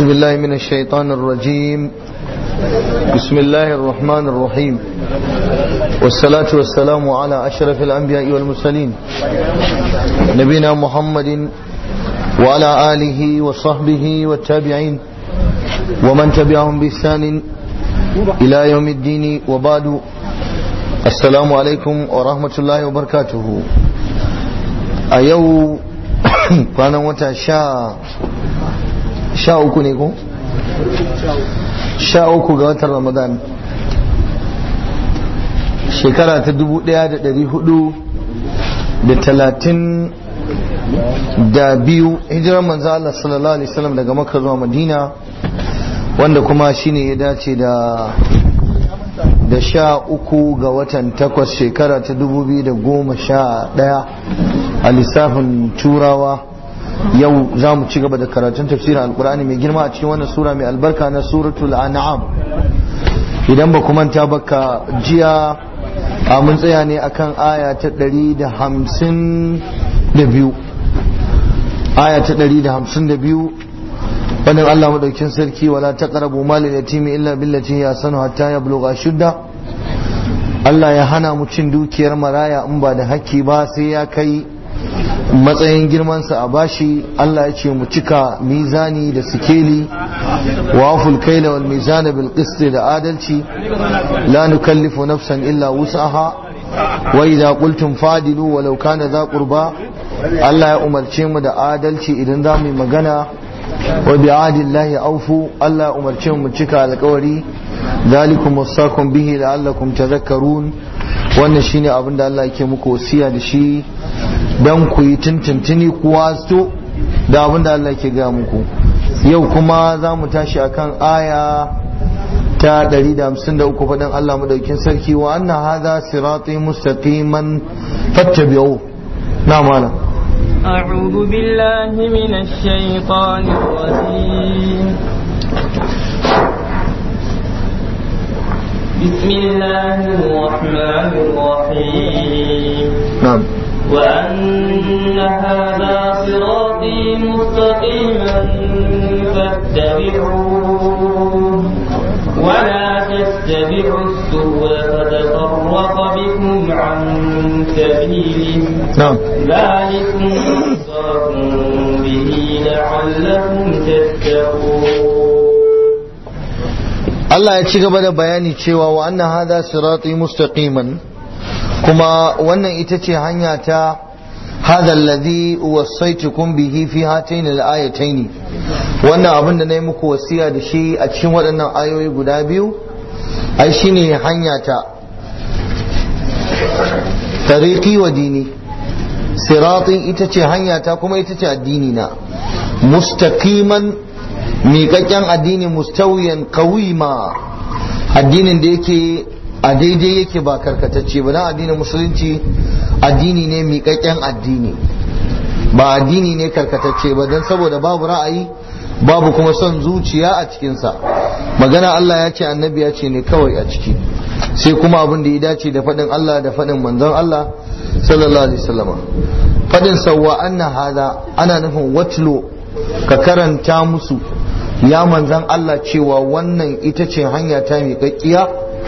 بالله من الشيطان الرجيم بسم الله الرحمن الرحيم والصلاة والسلام على أشرف الأنبياء والمرسلين نبينا محمد وعلى آله وصحبه والتابعين ومن تبعهم بإحسان إلى يوم الدين وبعد السلام عليكم ورحمة الله وبركاته أيو كان وتا شا sha uku ne ko? sha uku ga watan ramadan shekara ta dubu daya da dari hudu da talatin da biyu hijirar manzo Allah sallallahu alaihi wasallam daga makka zuwa madina wanda kuma shine ya dace da da sha uku ga watan takwas shekara ta dubu biyu da goma sha daya a lissafin turawa yau za mu ci gaba da karatun tafsirin alkur'ani mai girma a cikin wannan sura mai albarka na suratul an'am idan ba manta baka jiya a mun tsaya ne akan aya ta ɗari da hamsin da biyu aya ta ɗari da hamsin da biyu wannan Allah madaukin sarki wala taqrabu malil yatimi illa billati ya sanu hatta yablugha shudda Allah ya hana mu cin dukiyar maraya in ba da hakki ba sai ya kai matsayin girmansa a bashi Allah ya ce mu cika mizani da sikeli wa aful kaila wal mizana bil qist da adalci la nukallifu nafsan illa wus'aha wa idza qultum fadilu walau kana za qurba Allah ya umarce mu da adalci idan za mu yi magana wa bi adillahi aufu Allah ya umarce mu cika alƙawari zalikum wasakum bihi la'allakum tadhakkarun wannan shine abin da Allah yake muku wasiya da shi don ku yi tuntuntuni ku wasto da abin da Allah ke gaya muku yau kuma za mu tashi akan aya ta 153 faɗin Allah madaukin sarki wa anna hadha sirati mustaqiman fattabi'u na malam أعوذ بالله من الشيطان الرجيم بسم الله الرحمن الرحيم نعم وأن هذا صراطي مستقيما فاتبعوه ولا تتبعوا السبل فتفرق بكم عن سبيله نعم ذلكم وصاكم به لعلكم تتقون Allah ya ci gaba da bayani cewa wa anna hadha sirati mustaqiman kuma wannan ita ce hanya ta hadha alladhi wasaitukum bihi fi hatain al-ayatayn wannan abin da nayi muku wasiya da shi a cikin waɗannan ayoyi guda biyu ai shine hanya ta tariqi wa dini sirati ita ce hanya ta kuma ita ce addini na mustaqiman miƙaƙƙen addini mustawiyan kawima addinin da yake a daidai yake ba karkatacce ba dan addinin musulunci addini ne miƙaƙƙen addini ba addini ne karkatacce ba don saboda babu ra'ayi babu kuma son zuciya a cikinsa magana Allah ya ce annabi ya ce ne kawai a ciki sai kuma abin da ya dace da faɗin Allah da faɗin manzon Allah sallallahu alaihi wasallam faɗin sawwa anna hada ana nufin watlo ka karanta musu ya manzan Allah cewa wannan ita ce hanya ta miƙaƙƙiya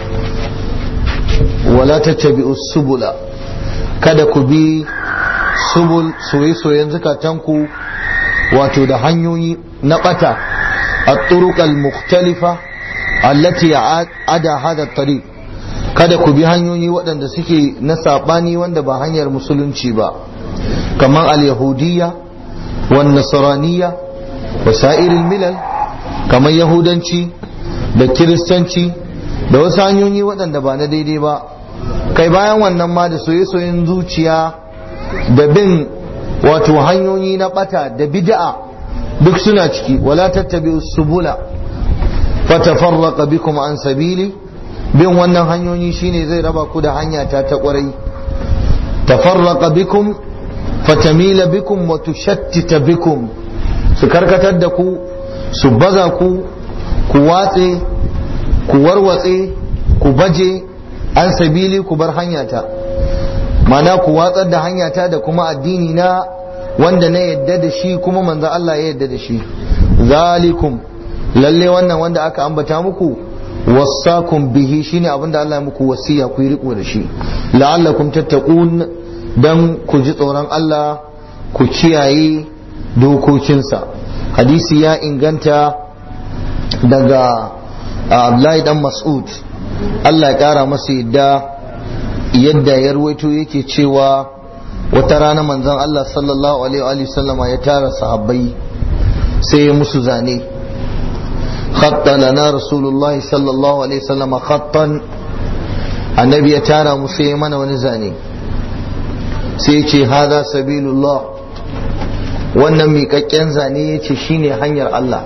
wala ta tabi subula kada ku bi subul soye-soyen zukatanku wato da hanyoyi na ɓata a turuƙal muktalifa allati ada hada tariq kada ku bi hanyoyi waɗanda suke na saɓani wanda ba hanyar musulunci ba kamar al-yahudiyya wa nasraniyya wa sa'irin milal kamar yahudanci da kiristanci da wasu hanyoyi waɗanda ba na daidai ba kai bayan wannan ma da soye-soyen zuciya da bin wato hanyoyi na ɓata da bid'a duk suna ciki wala tattabi subula fatafarraqa bikum an sabili bin wannan hanyoyi shine zai raba ku da hanya ta ta kwarai tafarraqa bikum fatamila bikum wa tushattita bikum su karkatar da ku su baza ku ku watse ku warwatse ku baje an sabili ku bar hanyata mana ku watsar da hanyata da kuma addini na wanda na yadda da shi kuma manzo Allah ya yadda da shi zalikum lalle wannan wanda aka ambata muku wasakum bihi shine abinda Allah ya muku wasiya ku yi riko da shi la'allakum tattaqun dan ku ji tsoron Allah ku kiyaye dokokinsa hadisi ya inganta daga Abdullahi dan Mas'ud Allah ya kara masa yadda yadda ya ruwaito yake cewa wata rana manzon Allah sallallahu alaihi wa sallama ya tara sahabbai sai ya musu zane khatta lana rasulullahi sallallahu alaihi wasallama khattan annabi ya tara mu sai mana wani zane sai ya ce hada sabilullah wannan miƙaƙƙen zane ya ce shine hanyar Allah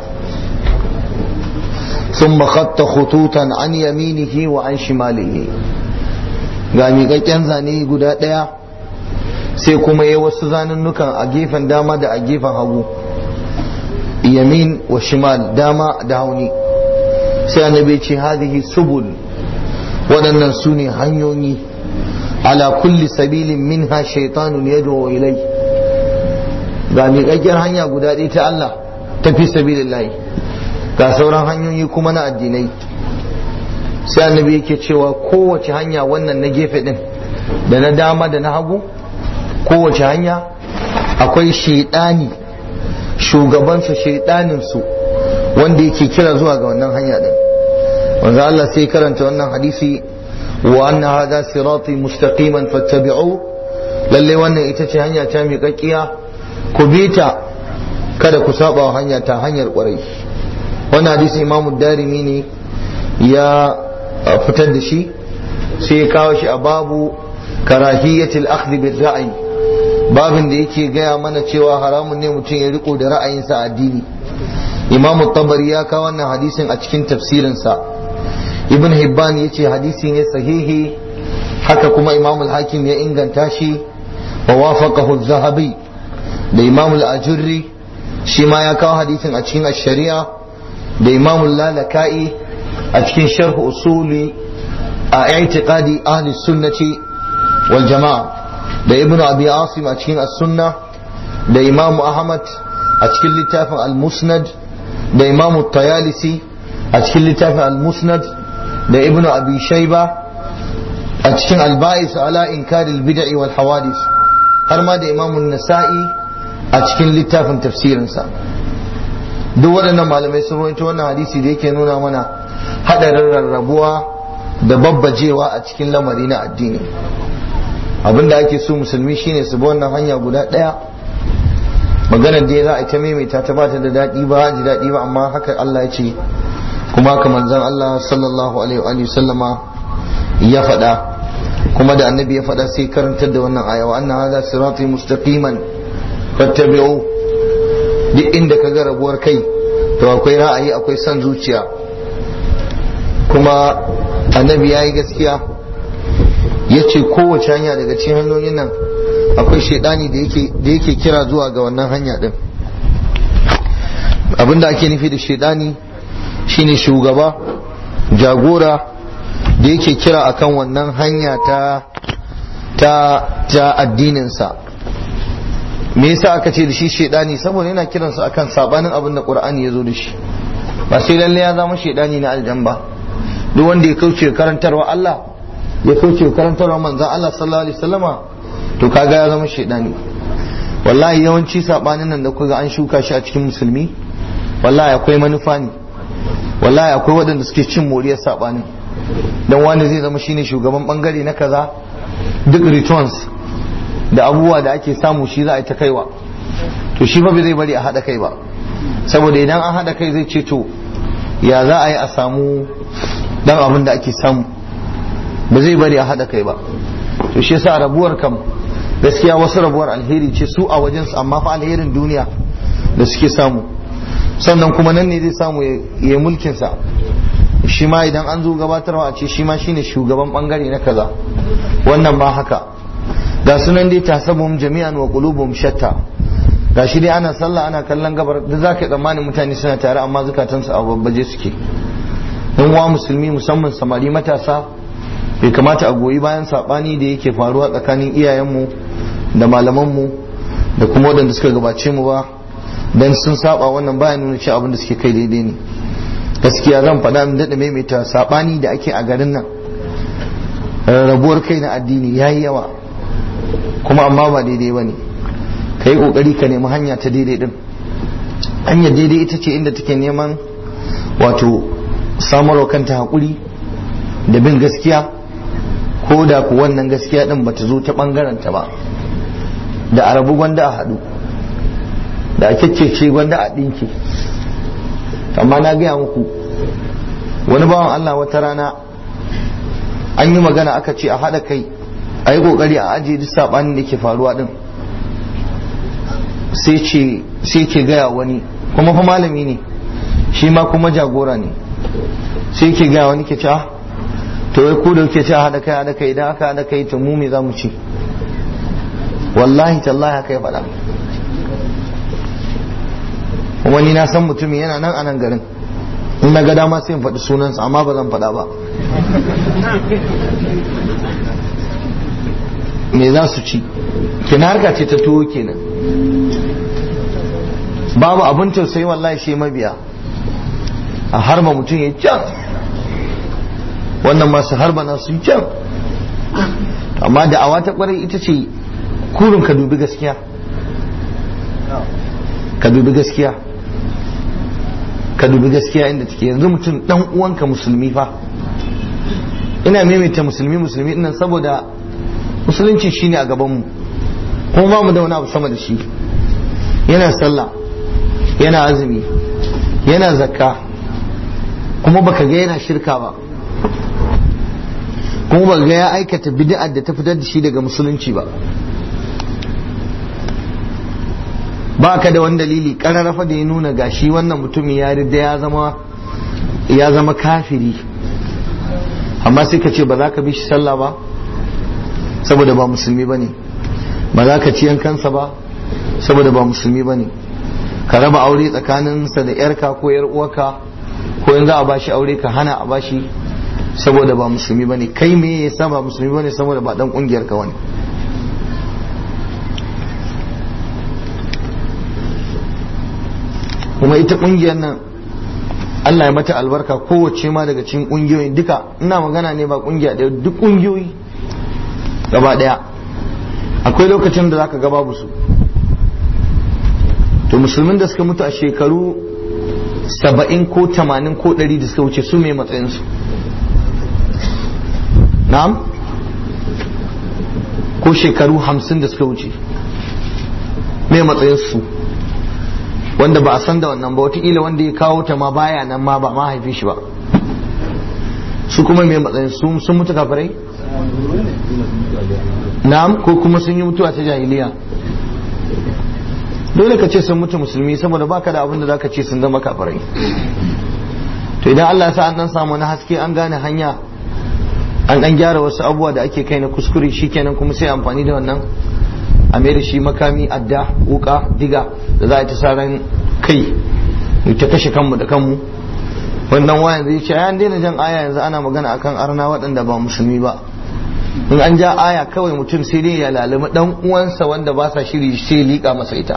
ثم خط خطوطا عن يمينه وعن شماله ga miƙaƙƙen zane guda ɗaya sai kuma ya wasu zanunnukan a gefen dama da a gefen hagu yamin wa shimal dama da hauni sai annabi ce hadihi subul waɗannan su ne hanyoyi ala kulli sabilin minha shaitanun yad'u ilai ga miƙaƙƙiyar hanya guda ɗaya ta Allah ta fi sabilillahi ga sauran hanyoyi kuma na addinai sai annabi yake cewa kowace hanya wannan na gefe ɗin da na dama da na hagu kowace hanya akwai shaidani shugabansu shaidaninsu wanda yake kira zuwa ga wannan hanya din wanda Allah sai karanta wannan hadisi wa anna hada sirati mustaqiman fattabi'u lalle wannan ita ce hanya ta miƙaƙiya ku bi ta kada ku saba wa hanya ta hanyar ƙwarai wannan hadisi imamu darimi ne ya fitar da shi sai ya kawo shi a babu karahiyatil akhdhi bil ra'yi babin da yake gaya mana cewa haramun ne mutum ya riko da ra'ayinsa addini imam tabari ya kawo wannan hadisin a cikin tafsirinsa ibn hibban ya ce hadisi ne sahihi haka kuma imam al-hakim ya inganta shi wa wafaqahu zahabi da imam al-ajurri shi ma ya kawo hadisin a cikin ash-shari'a da imam al-lalaka'i a cikin sharh usuli a i'tiqadi ahli sunnati wal jama'a da ibn abi asim a cikin as-sunna da imamu ahmad a cikin littafin al-musnad da imamu tayalisi a cikin littafin al-musnad da ibn abi shayba a cikin al-ba'is ala inkar al-bid'i wal hawadith har ma da imamu nasa'i a cikin littafin tafsirinsa duk waɗannan malamai sun rawaito wannan hadisi da yake nuna mana hadarin rarrabuwa da babbajewa a cikin lamari na addini abin da ake so musulmi shine su bi wannan hanya guda ɗaya maganar da za a ta maimaita ta bata da daɗi ba ji daɗi ba amma haka Allah ya ce kuma haka manzon Allah sallallahu alaihi wa sallama ya faɗa kuma da annabi ya faɗa sai karantar da wannan aya wa anna hadha sirati mustaqiman fattabi'u duk inda ka ga rabuwar kai to akwai ra'ayi akwai son zuciya kuma annabi ya yi gaskiya ya ce kowace hanya daga cikin hanyoyin nan akwai shaidani da yake kira zuwa ga wannan hanya din abinda ake nufi da shaidani shine shugaba jagora da yake kira akan wannan hanya ta ta ta addininsa me yasa aka ce da shi shaidani saboda yana kiransa akan sabanin abin da qur'ani ya zo da shi ba sai lalle ya zama shaidani na aljan ba duk wanda ya kauce karantarwa Allah ya kauce karantarwa manzon Allah sallallahu alaihi wasallama to kaga ya zama shaidani wallahi yawanci sabanin nan da kuga an shuka shi a cikin musulmi wallahi akwai manufa ne wallahi akwai waɗanda suke cin moriyar sabanin dan wani zai zama shine shugaban bangare na kaza duk returns da abubuwa da ake samu shi za a yi ta kaiwa to shi fa bai zai bari a haɗa kai ba saboda idan an haɗa kai zai ce to ya za a yi a samu dan abin da ake samu ba zai bari a haɗa kai ba to shi yasa rabuwar kam gaskiya wasu rabuwar alheri ce su a wajensu amma fa alherin duniya da suke samu sannan kuma nan ne zai samu ya mulkinsa shi ma idan an zo gabatarwa a ce shi ma shine shugaban bangare na kaza wannan ma haka ga sunan dai tasabum jami'an wa qulubum shatta ga shi dai ana sallah ana kallon gabar da zaka tsammanin mutane suna tare amma zukatansu a babbaje suke dan wa musulmi musamman samari matasa bai kamata a goyi bayan sabani da yake faruwa tsakanin iyayenmu da malamanmu da kuma waɗanda suka gabace mu ba dan sun saba wannan bayan nuna cewa abin da suke kai daidai ne gaskiya zan faɗa min daɗa maimaita saɓani da ake a garin nan rabuwar kai na addini ya yi yawa kuma amma ba daidai ba ne ka yi ƙoƙari ka nemi hanya ta daidai ɗin hanyar daidai ita ce inda take neman wato samarwa kanta haƙuri da bin gaskiya ko da ku wannan gaskiya ɗin ba ta zo ta ɓangaranta ba da arabu gwanda a haɗu da a kyakkece gwanda a ɗinke amma na gaya muku wani bawan Allah wata rana an yi magana aka ce a haɗa kai a yi ƙoƙari a ajiye duk saɓanin da ke faruwa ɗin sai ke gaya wani kuma fa malami ne shi ma kuma jagora ne sai ke gaya wani ke ce ah to wai ku da ke ce a haɗa kai haɗa kai idan aka haɗa kai to mu me za mu ci wallahi tallahi haka ya faɗa wani na san mutumin yana nan a nan garin in na ga dama sai in faɗi sunansa amma ba zan faɗa ba me za su ci kina harka ce ta tuwo kenan babu abin tausayi wallahi shi mabiya a harba mutum ya can wannan masu harba na su can amma da awa ta kwarai ita ce kurin ka dubi gaskiya ka dubi gaskiya ka dubi gaskiya inda take yanzu mutum dan uwanka musulmi fa ina maimaita musulmi musulmi nan saboda musulunci shine a gabanmu kuma ba mu da wani abu sama da shi yana sallah yana azumi yana zakka kuma baka ga yana shirka ba kuma baka ga ya aikata bid'ar da ta fitar da shi daga musulunci ba ba ka da wani dalili kararrafa da ya nuna gashi wannan mutumin ya rida ya zama ya zama kafiri amma sai ka ce ba za ka bi shi sallah ba saboda ba musulmi ba ne ba za ka ci yankansa ba saboda ba musulmi ba ne ka raba aure tsakaninsa da yarka ko yar uwarka ko in za a bashi aure ka hana a bashi saboda ba musulmi ba ne kai me yasa ba musulmi ba ne saboda ba dan kungiyar ka wani kuma ita kungiyar nan Allah ya mata albarka kowace ma daga cikin kungiyoyin duka ina magana ne ba kungiya ɗaya duk kungiyoyi gaba ɗaya akwai lokacin da zaka ga babu su to musulmin da suka mutu a shekaru saba'in ko tamanin ko ɗari da suka wuce su mai matsayinsu na'am ko shekaru hamsin da suka wuce mai matsayinsu wanda ba a san da wannan ba wataƙila wanda ya kawo ta ma baya nan ma ba ma haife shi ba su kuma mai matsayin sun mutu kafirai na'am ko kuma sun yi mutuwa ta jahiliya dole ka ce sun mutu musulmi saboda baka da abin da zaka ce sun zama kafirai to idan Allah ya sa an dan samu na haske an gane hanya an dan gyara wasu abubuwa da ake kai na kuskure shikenan kuma sai amfani da wannan a mai da shi makami adda wuka diga da za a ta saran kai mu ta kashe kanmu da kanmu wannan wayan zai ce an daina jan aya yanzu ana magana akan arna waɗanda ba musulmi ba in an ja aya kawai mutum sai dai ya lalimi dan uwansa wanda ba sa shiri sai liƙa masa ita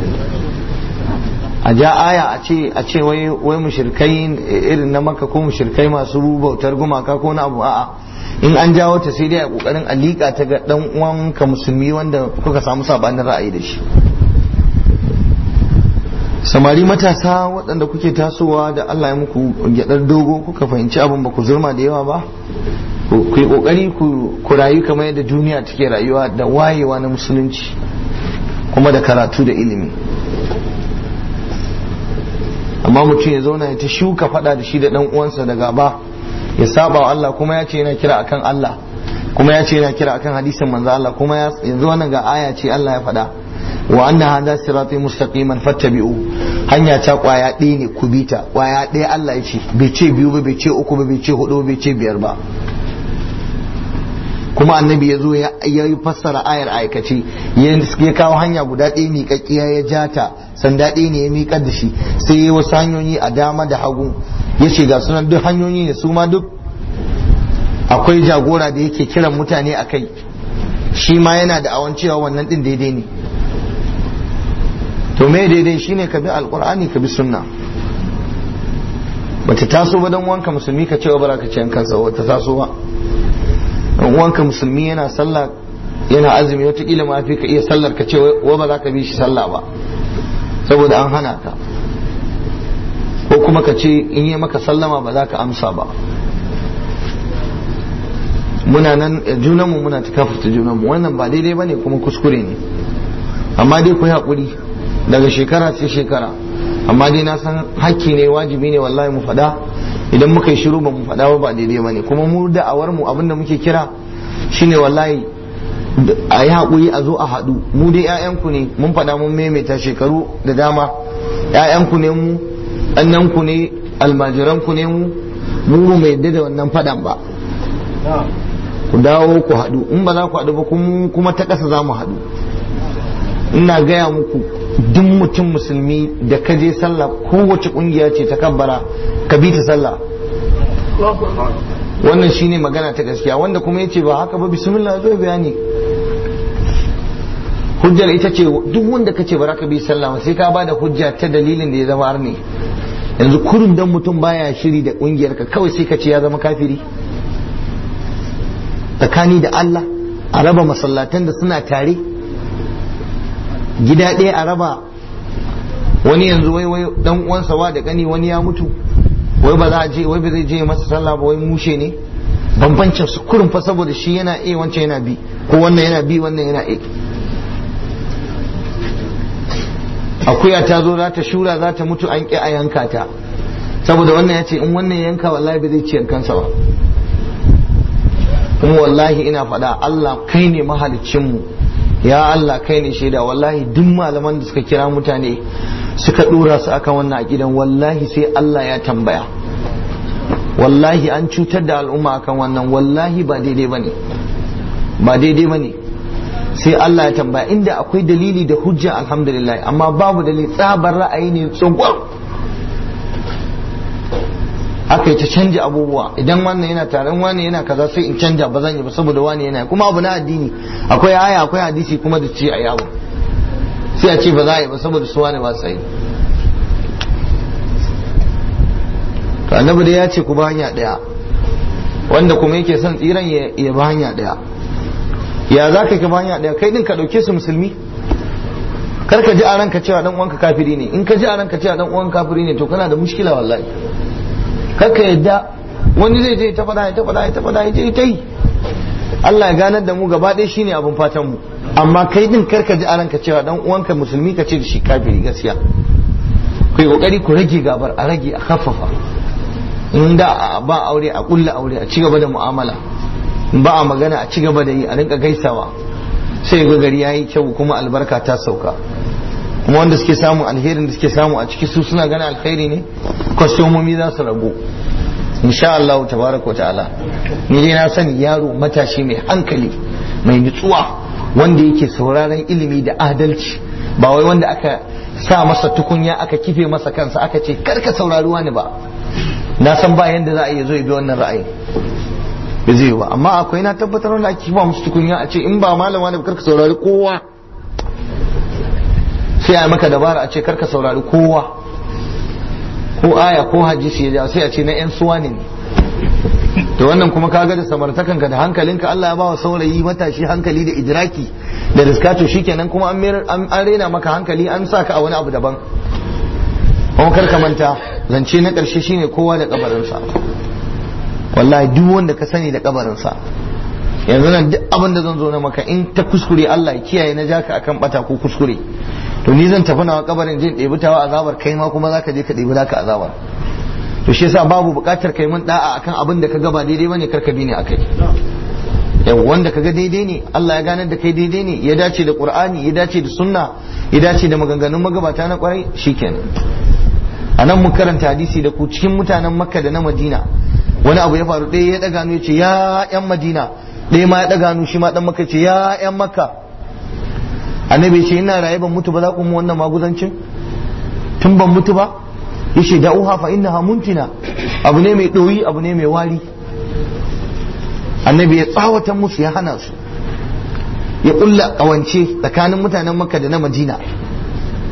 a ja aya a ce a ce wai wai mushrikai irin na maka ko mushrikai masu bautar gumaka ko na abu a'a in an jawo ta sai dai a kokarin a liƙa ta ga dan uwanka musulmi wanda kuka samu sabanin ra'ayi da shi samari matasa waɗanda kuke tasowa da Allah ya muku gyaɗar dogo kuka fahimci abin ba ku zurma da yawa ba ku yi ƙoƙari ku rayu kamar yadda duniya take rayuwa da wayewa na musulunci kuma da karatu da ilimi amma mutum ya zauna ya ta shuka faɗa da shi da ɗan uwansa da gaba ya saba wa Allah kuma ya ce yana kira akan Allah kuma ya ce yana kira akan hadisin manzo Allah kuma yanzu wannan ga aya ce Allah ya faɗa wa anna hadha sirati mustaqiman fattabi'u hanya ta kwaya ɗaya ne ku bita kwaya ɗaya Allah ya ce bai ce biyu ba bai ce uku ba bai ce hudu bai ce biyar ba kuma annabi ya zo ya yi fassara ayar aikace ya kawo hanya guda ɗaya miƙaƙƙiya ya ja ta sanda ɗaya ne ya miƙar da shi sai ya yi wasu hanyoyi a dama da hagu ya ce ga sunan duk hanyoyi ne su ma duk akwai jagora da yake kiran mutane a kai shi ma yana da awan cewa wannan ɗin daidai ne to me daidai shine ka bi alƙur'ani ka bi sunna bata taso ba dan uwanka musulmi ka cewa bara ka ci kansa ba ta taso ba dan uwanka musulmi yana sallah yana azumi wataƙila ma fi ka iya sallar ka ce wa ba za ka bi shi sallah ba saboda an hana ka ko kuma ka ce in yi maka sallama ba za ka amsa ba muna nan junanmu muna ta kafarta junanmu wannan ba daidai ba ne kuma kuskure ne amma dai ku yi haƙuri daga shekara sai shekara amma dai na san hakki ne wajibi ne wallahi mu faɗa idan muka yi shiru ba mu faɗa ba ba daidai ba ne kuma mu da'awar mu abinda muke kira shine wallahi a yi haƙuri a zo a haɗu mu dai 'ya'yanku ne mun faɗa mun maimaita shekaru da dama 'ya'yanku ne mu ɗannanku ne almajiranku ne mu mu mai yadda da wannan faɗan ba ku dawo ku haɗu in ba za ku haɗu ba kuma ta ƙasa za mu haɗu ina gaya muku duk mutum musulmi da ka je sallah kowace ƙungiya ce ta kabbara ka bi ta sallah wannan shine magana ta gaskiya wanda kuma yace ba haka ba bismillah zai bayani hujjar ita ce duk wanda kace ba ka bi sallah sai ka bada hujja ta dalilin da ya zama arni yanzu kurun dan mutum baya shiri da kungiyar ka kawai sai ka ce ya zama kafiri tsakani da Allah a raba masallatan da suna tare gida ɗaya a raba wani yanzu wai wai dan uwansa wa da gani wani ya mutu wai ba za a je wai ba zai je masa sallah ba wai mushe ne bambancin su kurin fa saboda shi yana A wancan yana B ko wannan yana B wannan yana A akuya ta zo za ta shura za ta mutu an ƙi a yanka ta saboda wannan ya ce in wannan yanka wallahi ba zai ci yankansa ba kuma wallahi ina faɗa Allah kai ne mahaliccinmu ya Allah kai ne shaida wallahi duk malaman da suka kira mutane suka ɗora su akan wannan aƙidan wallahi sai Allah ya tambaya wallahi an cutar da al'umma akan wannan wallahi ba daidai bane ba daidai bane sai Allah ya tambaya inda akwai dalili da hujja alhamdulillah amma babu dalili tsabar ra'ayi ne tsogwar aka yi ta canja abubuwa idan wannan yana taron wani yana kaza sai in canja ba zan yi ba saboda wani yana kuma abu na addini akwai aya akwai hadisi kuma da ce a yi abu sai a ce ba za a yi ba saboda su wani ba su yi to annabi dai ya ce ku ba hanya daya wanda kuma yake son tsiran ya ba hanya daya ya za ka ba hanya daya kai din ka dauke su musulmi kar ka ji a ranka cewa dan uwanka kafiri ne in ka ji a ranka cewa dan uwanka kafiri ne to kana da mushkila wallahi kar ka yadda wani zai je ta fada ya ta fada ya ta fada ya je ta yi Allah ya ganar da mu gaba ɗaya shine abin fatan mu amma kai din kar ka ji a ranka cewa dan uwanka musulmi ka ce da shi kafiri gaskiya kai kokari ku rage gabar a rage a khaffafa in da ba aure a kulla aure a cigaba da mu'amala ba a magana a cigaba da yi a rinka gaisawa sai ga gari yayi kyau kuma albarka ta sauka kuma wanda suke samu alherin da suke samu a ciki su suna gana alkhairi ne kwastomomi za su ragu insha Allah tabaraka wa ta'ala ni dai na sani yaro matashi mai hankali mai nutsuwa wanda yake sauraron ilimi da adalci ba wai wanda aka sa masa tukunya aka kife masa kansa aka ce karka saurari wani ba na san ba yanda za a iya zo ya bi wannan ra'ayi ba zai ba amma akwai na tabbatar wanda ake kifa musu tukunya a ce in ba malama ne karka saurari kowa sai a maka dabara a ce karka saurari kowa ko aya ko hadisi ya ja sai a ce na yan suwa ne to wannan kuma kaga da samartakanka da hankalinka Allah ya bawa saurayi matashi hankali da idraki da riskato shikenan kuma an an rena maka hankali an sa ka a wani abu daban kuma kar ka manta zance na karshe shine kowa da kabarinsa wallahi duk wanda ka sani da kabarinsa yanzu nan duk abin da zan zo na maka in ta kuskure Allah ya kiyaye na jaka akan bata ko kuskure to ni zan tafi nawa kabarin jin ɗebi tawa azabar kai ma kuma zaka je ka ɗebi naka azabar to shi yasa babu buƙatar kai mun da'a akan abin da ka ga ba daidai bane karka bi ne akai yau wanda kaga daidai ne Allah ya ganar da kai daidai ne ya dace da Qur'ani ya dace da sunna ya dace da maganganun magabata na kwarai shikenan a nan mun karanta hadisi da ku cikin mutanen Makka da na Madina wani abu ya faru ɗaya ya ɗaga hannu ya ce ya ƴan Madina ɗaya ma ya ɗaga hannu shi ma ɗan Makka ce ya ƴan Makka annabi ce ina raye ban mutu ba za ku mu wannan maguzancin tun ban mutu ba yace da'uha fa innaha muntina abu ne mai ɗoyi abu ne mai wari annabi ya tsawatan musu ya hana su ya kulla kawance tsakanin mutanen makka da na madina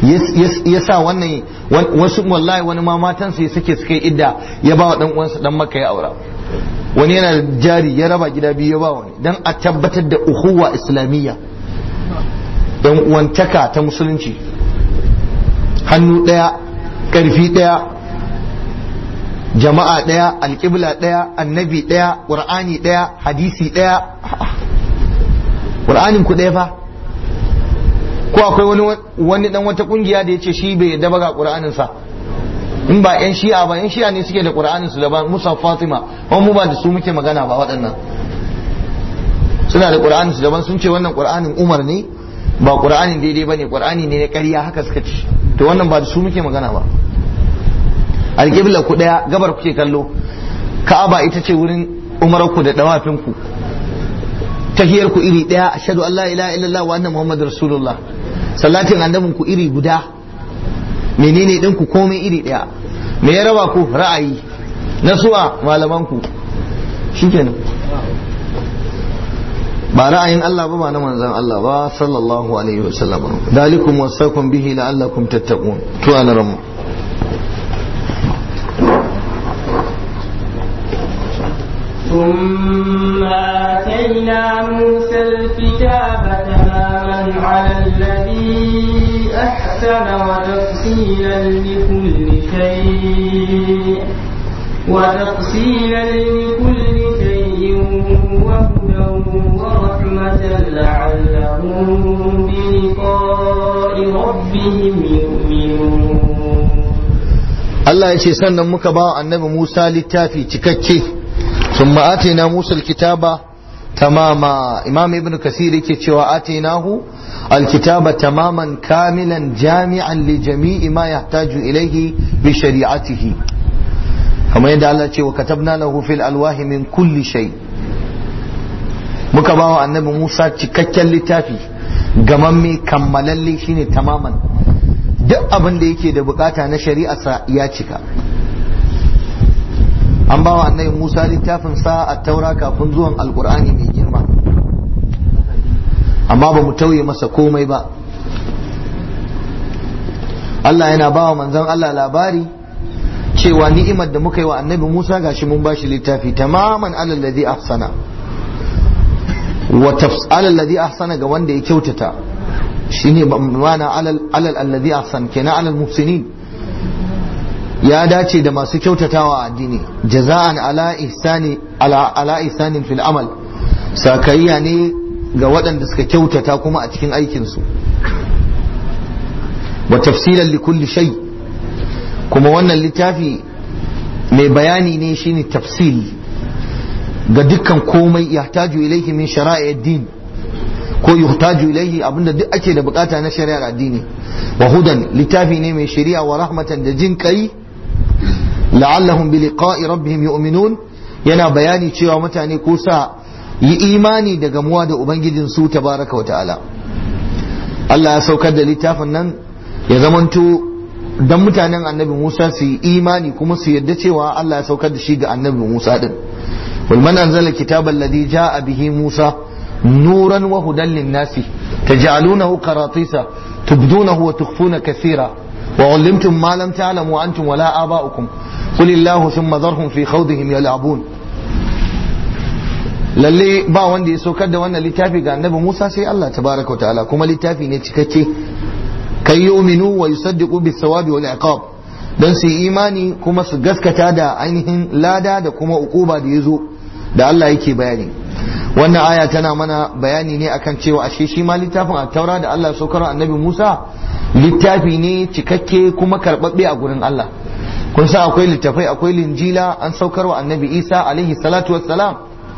ya sa wannan wasu wallahi wani ma matansa ya suke suka yi idda ya ba wa dan uwansa dan maka ya aura wani yana da jari ya raba gida biyu ya ba wani dan a tabbatar da uhuwa islamiyya dan uwantaka ta musulunci hannu daya karfi daya jama'a daya alƙibla daya annabi daya qur'ani daya hadisi daya qur'anin ku daya fa ko akwai wani wani dan wata kungiya da yace shi bai yadda ba ga qur'anin sa in ba yan shi'a ba yan shi'a ne suke da qur'anin su daban musa fatima kuma mu ba da su muke magana ba waɗannan suna da qur'anin su daban sun ce wannan qur'anin umar ne ba qur'anin daidai bane qur'ani ne na ƙarya haka suka ce to wannan ba da su muke magana ba alƙibla ku daya gabar kuke kallo ka'aba ita ce wurin umarku da dawafin ku tahiyar ku iri daya ashhadu an la ilaha illallah wa anna muhammadur rasulullah salatin annabin ku iri guda menene din ku komai iri daya me ya raba ku ra'ayi na suwa malaman ku shikenan ba ra'ayin Allah ba ba na manzon Allah ba sallallahu alaihi wasallam dalikum wasakum bihi la'allakum tattaqun to ana ramu ثم آتينا موسى الكتاب تماما على الذي أحسن وتفصيلا لكل شيء وتفصيلا لكل شيء وهدى ورحمة لعلهم بلقاء ربهم يؤمنون Allah ya ce sannan muka ba annabi Musa littafi cikakke ثم آتينا موسى الكتاب تماما إمام ابن كثير كتشوى آتيناه الكتاب تماما كاملا جامعا لجميع ما يحتاج إليه بشريعته كما يدعى الله وكتبنا له في الألواح من كل شيء مكباوا النبي موسى cikakken littafi gamamme kammalalle shine tamaman duk abin da yake da bukata na shari'arsa ya cika an ba wa annabi Musa littafin sa a taura kafin zuwan alkur'ani mai girma amma ba mu tauye masa komai ba Allah yana ba wa manzon Allah labari cewa ni'imar da muka yi wa annabi Musa gashi mun bashi littafi tamaman alal ladhi ahsana wa alal ladhi ahsana ga wanda ya kyautata shine ma'ana alal alal alladhi ahsan kenan alal muhsinin ya dace da masu kyautatawa a addini jaza'an ala ihsani ala ala ihsanin fil amal sakayya ne ga waɗanda suka kyautata kuma a cikin aikin su wa tafsilan li kulli shay kuma wannan littafi mai bayani ne shine tafsil ga dukkan komai yahtaju ilaihi min shara'i din ko yuhtaju ilaihi abinda duk ake da bukata na shari'ar addini wa hudan littafi ne mai shari'a wa rahmatan da jin kai la'allahum bi liqa'i rabbihim yu'minun yana bayani cewa mutane ko sa yi imani da gamuwa da ubangijin su tabaraka wa ta'ala Allah ya saukar da littafin nan ya zamanto dan mutanen annabi Musa su yi imani kuma su yarda cewa Allah ya saukar da shi ga annabi Musa din wal man anzala kitaban ladhi ja'a bihi Musa nuran wa hudan lin-nasi taj'alunahu qaratisa tubdunahu wa tukhfuna kathira وعلمتم ما لم تعلموا أنتم ولا آباؤكم قل الله ثم ذرهم في خوضهم يلعبون lalle ba wanda ya saukar da wannan littafi ga annabi Musa sai Allah tabaraka ta'ala kuma littafi ne cikakke kai yuminu wa yusaddiqu bis sawabi wal iqab dan su imani kuma su gaskata da ainihin lada da kuma ukuba da yazo da Allah yake bayani wannan aya tana mana bayani ne akan cewa ashe shi ma littafin at-taura da Allah saukar annabi Musa littafi ne cikakke kuma karɓaɓɓe a gurin Allah kun sa akwai littafai akwai linjila an saukar wa annabi isa alaihi salatu wassalam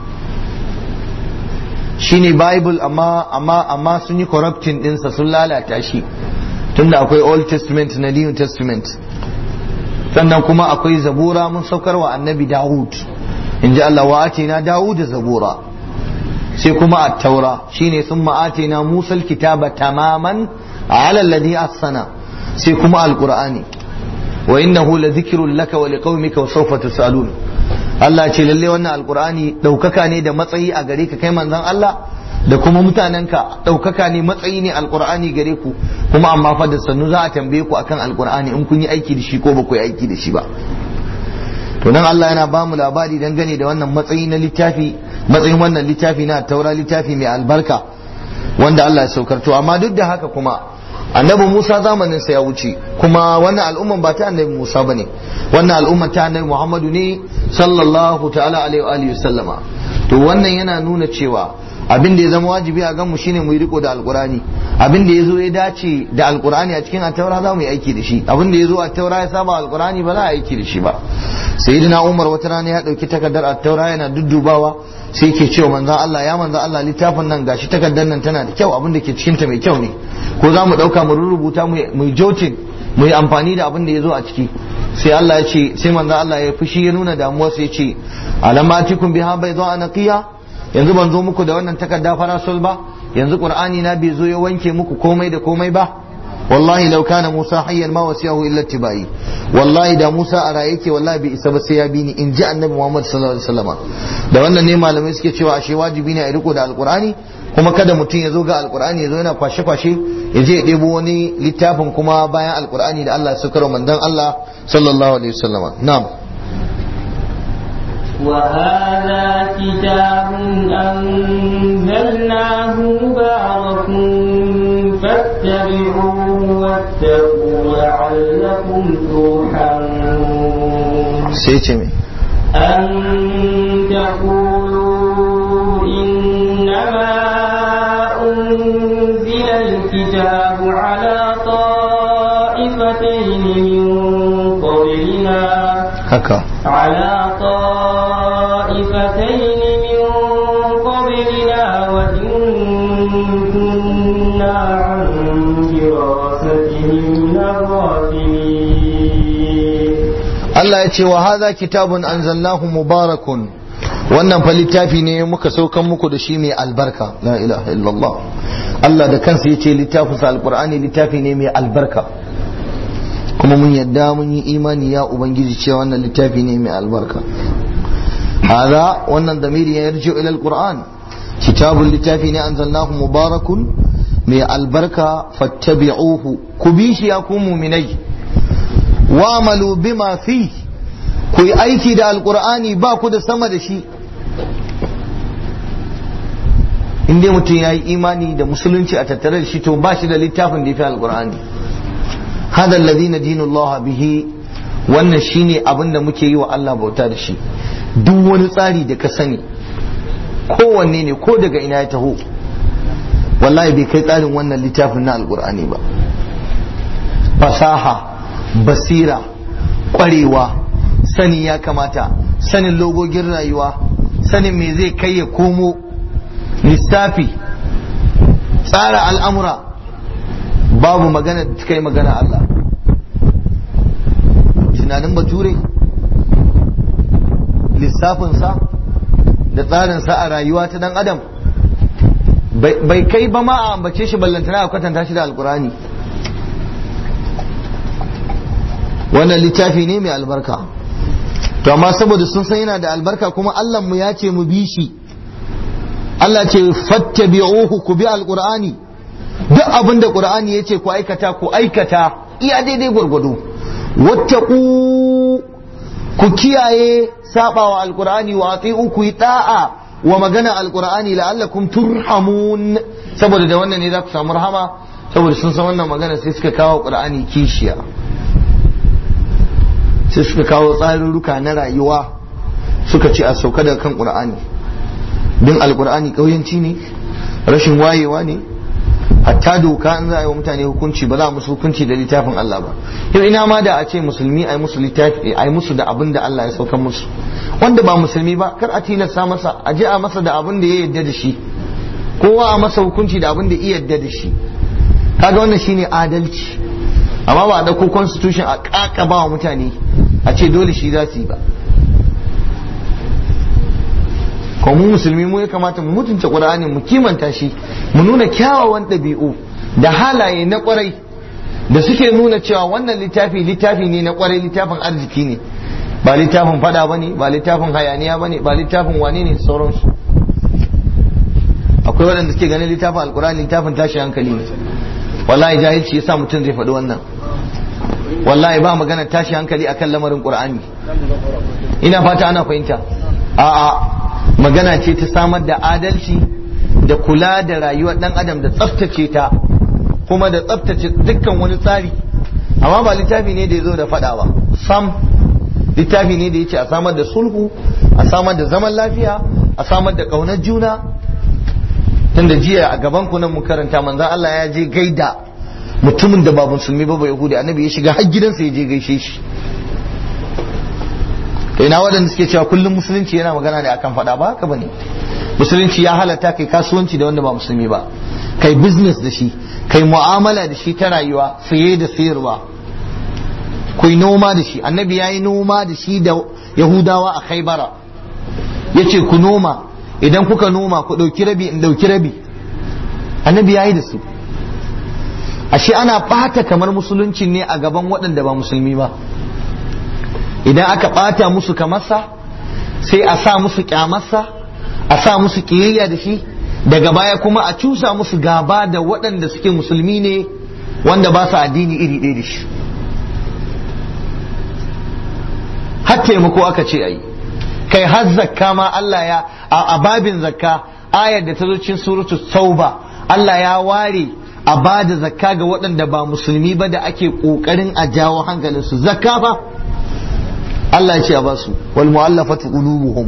shine bible amma amma amma sun yi corrupting dinsa sun lalata shi tunda akwai old testament na new testament sannan kuma akwai zabura mun saukar wa annabi dawud in ji Allah wa atina dawud zabura sai kuma at-taura shine sun ma'atina musal kitaba tamaman على الذي أحسن سيكما القرآن وإنه لذكر لك ولقومك وسوف تسألون Allah ce lalle wannan alkur'ani ɗaukaka ne da matsayi a gare ka kai manzon Allah da kuma mutanenka ɗaukaka ne matsayi ne alkur'ani gare ku kuma amma fa da sannu za a tambaye ku akan alkur'ani in kun yi aiki da shi ko ba ku yi aiki da shi ba to nan Allah yana ba mu labari dangane da wannan matsayi na littafi matsayin wannan littafi na taura littafi mai albarka wanda Allah ya saukar to amma duk da haka kuma annabi Musa zamanin sa ya wuce kuma wannan al'umman ba ta annabi Musa bane wannan al'umma ta annabi Muhammadu ne sallallahu ta'ala alaihi wa alihi sallama to wannan yana nuna cewa abin da ya zama wajibi a ganmu shine mu yi riko da alkurani abin da ya zo ya dace da alkurani a cikin attaura za mu yi aiki da shi abin da ya zo a taura ya saba alkurani ba za a aiki da shi ba sayyidina umar wata rana ya dauki takardar attaura yana duddubawa sai ke cewa manzon Allah ya manzon Allah littafin nan gashi takardar nan tana da kyau abin da ke cikin ta mai kyau ne ko za mu dauka mu rubuta mu jotin mu yi amfani da abin da ya zo a ciki sai Allah ya ce sai manzon Allah ya fushi ya nuna damuwa sai ya ce alamatikum biha bayda anaqiya yanzu ban zo muku da wannan takarda farasol ba yanzu qur'ani na bai zo ya wanke muku komai da komai ba wallahi law kana musa hayyan ma wasiyahu illa tibai wallahi da musa a raye yake wallahi bai isa ba sai ya bi ni in ji annabi muhammad sallallahu alaihi wasallam da wannan ne malamai suke cewa ashe wajibi ne a riko da alqur'ani kuma kada mutum ya zo ga alqur'ani ya zo yana kwashe kwashe ya je ya ɗebo wani littafin kuma bayan alqur'ani da Allah ya saukar manzon Allah sallallahu alaihi wasallam na'am وهذا كتاب أنزلناه مبارك فاتبعوه واتقوا لعلكم ترحمون سيتمي أن تقولوا إنما أنزل الكتاب على طائفتين من قبلنا haka على طائفتين من قبلنا وإن كنا عن دراستهم لغافلين Allah ya ce wa hadha kitabun anzalnahu mubarakun wannan fa littafi ne muka saukan muku da shi mai albarka la ilaha illallah Allah da kansa ya ce littafin sa alqur'ani littafi ne mai albarka kuma mun yadda mun yi imani ya ubangiji cewa wannan littafi ne mai albarka hadha wannan damiri ya yarji ila alquran kitabun littafi ne anzalnahu mubarakun mai albarka fattabi'uhu ku bi shi ya ku mu'minai wa'malu bima fi ku yi aiki da alqur'ani ba ku da sama da shi in dai mutum ya yi imani da musulunci a tattare da shi to ba shi da littafin da ya fi alqur'ani hada alladhina dinullah bihi wannan shine abin da muke yi wa Allah bauta da shi duk wani tsari da ka sani kowanne ne ko daga ina ya taho wallahi bai kai tsarin wannan littafin na alkur'ani ba fasaha basira kwarewa sani ya kamata sanin logogin rayuwa sanin me zai kai ya komo lissafi tsara al'amura babu magana da kai magana Allah tunanin bature lissafinsa da tsarinsa a rayuwa ta dan adam bai kai ba ma a ambace shi ballantana a kwatanta shi da alkurani wannan littafi ne mai albarka to amma saboda sun san yana da albarka kuma Allah mu ya ce mu bi shi Allah ce fattabi'uhu ku bi alqur'ani duk abin da qur'ani ya ce ku aikata ku aikata iya daidai gwargwado wattaqu ku kiyaye sabawa alqur'ani wa ati'u ku yi da'a wa magana alqur'ani la'allakum turhamun saboda da wannan ne za ku samu rahama saboda sun san wannan magana sai suka kawo qur'ani kishiya sai suka kawo tsarurruka na rayuwa suka ce a sauka daga kan qur'ani din alqur'ani kauyanci ne rashin wayewa ne hatta doka an za a yi wa mutane hukunci ba za a musu hukunci da littafin Allah ba yau ina ma da a ce musulmi a yi musu littafi a yi musu da abin da Allah ya saukan musu wanda ba musulmi ba kar a tilasta masa a je a masa da abin da ya yarda da shi kowa a masa hukunci da abin da ya yarda da shi kaga wannan shine adalci amma ba a dauko constitution a kakaba wa mutane a ce dole shi za su yi ba ko mu musulmi mu ya kamata mu mutunta qur'ani mu kimanta shi mu nuna kyawawan ɗabi'u da halaye na kwarai da suke nuna cewa wannan littafi littafi ne na kwarai littafin arziki ne ba littafin fada bane ba littafin hayaniya bane ba littafin wane ne sauransu akwai waɗanda suke ganin littafin alkur'ani littafin tashi hankali ne wallahi jahilci yasa mutum zai faɗi wannan wallahi ba magana tashi hankali akan lamarin qur'ani ina fata ana fahimta a'a magana ce ta samar da adalci da kula da rayuwar dan adam da tsaftace ta kuma da tsaftace dukkan wani tsari amma ba littafi ne da ya zo da faɗa ba sam littafi ne da ya ce a samar da sulhu a samar da zaman lafiya a samar da ƙaunar juna tunda jiya a gaban ku nan mu karanta manzon Allah ya je gaida mutumin da ba musulmi ba ba yahudi annabi ya shiga har gidansa ya je gaishe shi ina waɗanda suke cewa kullum musulunci yana magana ne akan faɗa ba haka bane musulunci ya halatta kai kasuwanci da wanda ba musulmi ba kai business da shi kai mu'amala da shi ta rayuwa saye da sayarwa ku yi noma da shi annabi ya yi noma da shi da yahudawa a khaibara ya ce ku noma idan kuka noma ku ɗauki rabi in ɗauki rabi annabi ya yi da su ashe ana ɓata kamar musulunci ne a gaban waɗanda ba musulmi ba idan aka ɓata musu kamarsa sai a sa musu kyamarsa a sa musu ƙiyayya da shi daga baya kuma a cusa musu gaba da waɗanda suke musulmi ne wanda ba su addini iri ɗaya da shi har taimako aka ce ayi kai har zakka ma Allah ya a babin zakka ayar da ta zo cikin suratu tauba Allah ya ware a ba da zakka ga waɗanda ba musulmi ba da ake ƙoƙarin a jawo hankalinsu zakka ba Allah ya ce a ba su wal mu'allafatu qulubuhum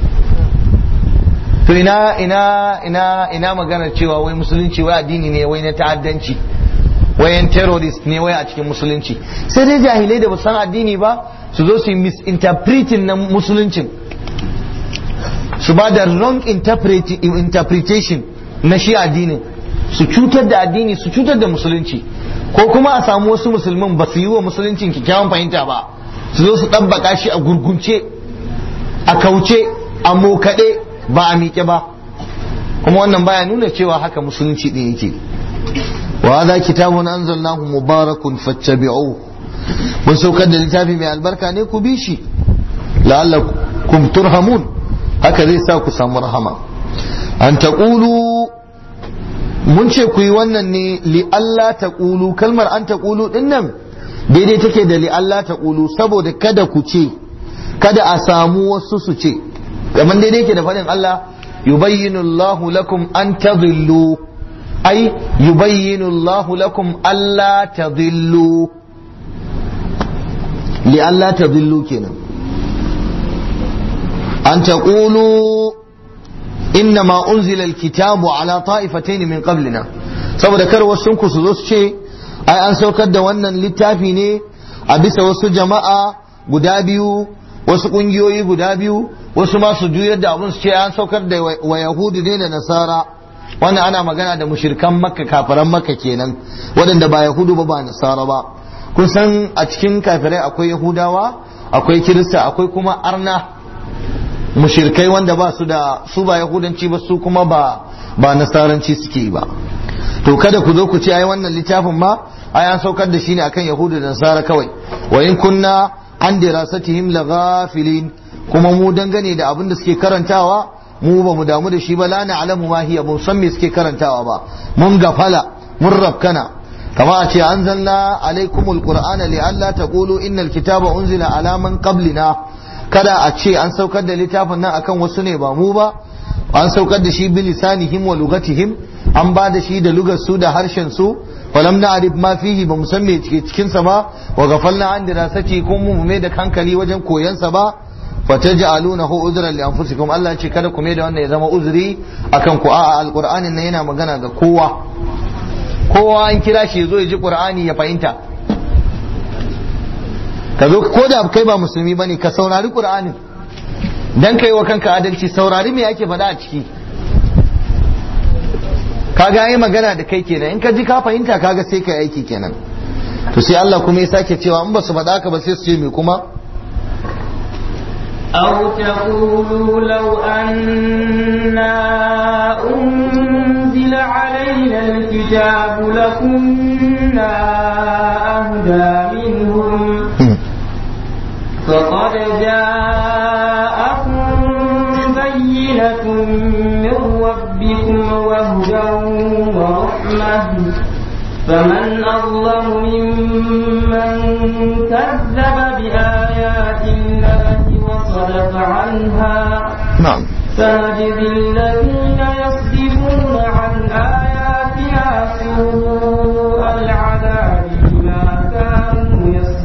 to ina ina ina ina maganar cewa wai musulunci wai addini ne wai na ta'addanci wayan terrorist ne wai a cikin musulunci sai dai jahilai da ba san addini ba su zo su yi misinterpreting na musuluncin su ba da wrong interpretation na shi addinin su cutar da addini su cutar da musulunci ko kuma a samu wasu musulmin ba su yi wa musuluncin kyakkyawan fahimta ba su zo su ɗabbaka shi a gurgunce a kauce a mokaɗe ba a miƙe ba kuma wannan baya nuna cewa haka musulunci ɗin yake wa hadha kitabun anzalnahu mubarakun fattabi'uhu mun saukar da littafi mai albarka ne ku bi shi la'allakum turhamun haka zai sa ku samu rahama an taqulu mun ce ku yi wannan ne li Allah taqulu kalmar an taqulu din nan daidai take da li Allah taqulu saboda kada ku ce kada a samu wasu su ce kamar daidai ke da faɗin Allah yubayyinu Allahu lakum an tadhillu ai yubayyinu Allahu lakum alla tadhillu li alla tadhillu kenan an taqulu inna ma unzila alkitabu ala ta'ifatayn min qablina saboda kar wasu ku su zo su ce ai an saukar da wannan littafi ne a bisa wasu jama'a guda biyu wasu kungiyoyi guda biyu wasu ma su juyar da abun su ce an saukar da wa yahudu ne da nasara wannan ana magana da mushirkan makka kafiran makka kenan waɗanda ba yahudu ba ba nasara ba kun san a cikin kafirai akwai yahudawa akwai kirista akwai kuma arna mushirkai wanda ba su da su ba yahudanci ba su kuma ba ba nasaranci suke ba to kada ku zo ku ce ai wannan littafin ma ai an saukar da shi ne akan yahudu da nasara kawai wa in kunna an dirasatihim laghafilin kuma mu dangane da abin da suke karantawa mu ba mu damu da shi ba la na'lamu ma hiya mun san me suke karantawa ba mun gafala mun rabkana kama a ce anzalna alaikumul qur'ana li alla taqulu innal kitaba unzila ala man qablina kada a ce an saukar da littafin nan akan wasu ne ba mu ba an saukar da shi bi lisanihim wa lugatihim an ba da shi da lugar su da harshen su falam na'rif ma fihi ba mu san me cikin sa ba wa ghafalna an dirasati kun mu mai da hankali wajen koyan sa ba fataj'alunahu udran li anfusikum Allah ya ce kada ku mai da wannan ya zama uzuri akan ku a'a alqur'anin nan yana magana ga kowa kowa an kira shi zo ya ji qur'ani ya fahimta ka zo ko da kai ba musulmi bane ka saurari qur'anin dan kai wa kanka adalci saurari me yake faɗa a ciki kaga yi magana da kai kenan in ka ji ka fahimta kaga sai kai aiki kenan to sai Allah kuma ya sake cewa in ba su faɗa ka ba sai su ce me kuma أو تقولوا لو أنا أنزل علينا الكتاب لكنا أهدى منهم فقد جاءكم بينة من ربكم فمن أظلم ممن كذب بآيات الله وصدف عنها na'am سنجزي الذين يصدفون عن آياتنا سوء العذاب بما كانوا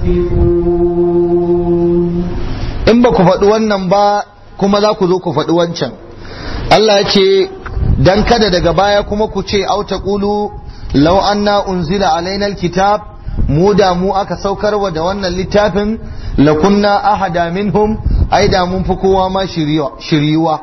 يصدفون in ba ku faɗi wannan ba kuma za ku zo ku faɗi wancan Allah ya ce dan kada daga baya kuma ku ce au taqulu law anna unzila alaina alkitab mu da mu aka saukarwa da wannan littafin lakunna ahada minhum ai da mun fi kowa ma shiriwa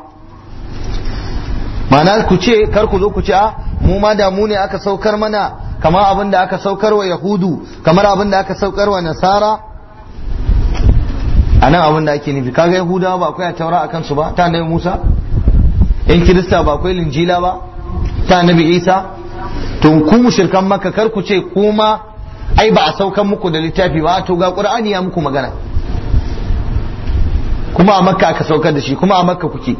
ma'ana ku ce kar ku zo ku ce a mu ma da mu ne aka saukar mana kamar abin da aka saukar wa yahudu kamar abin da aka saukar wa nasara a nan abin da ake nufi kaga yahudawa ba akwai a taura a kansu ba ta annabi musa yan kirista ba akwai linjila ba ta annabi isa to ku mushrikan makka kar ku ce kuma ai ba a saukan muku da littafi ba to ga qur'ani ya muku magana kuma a makka aka saukar da shi kuma a makka kuke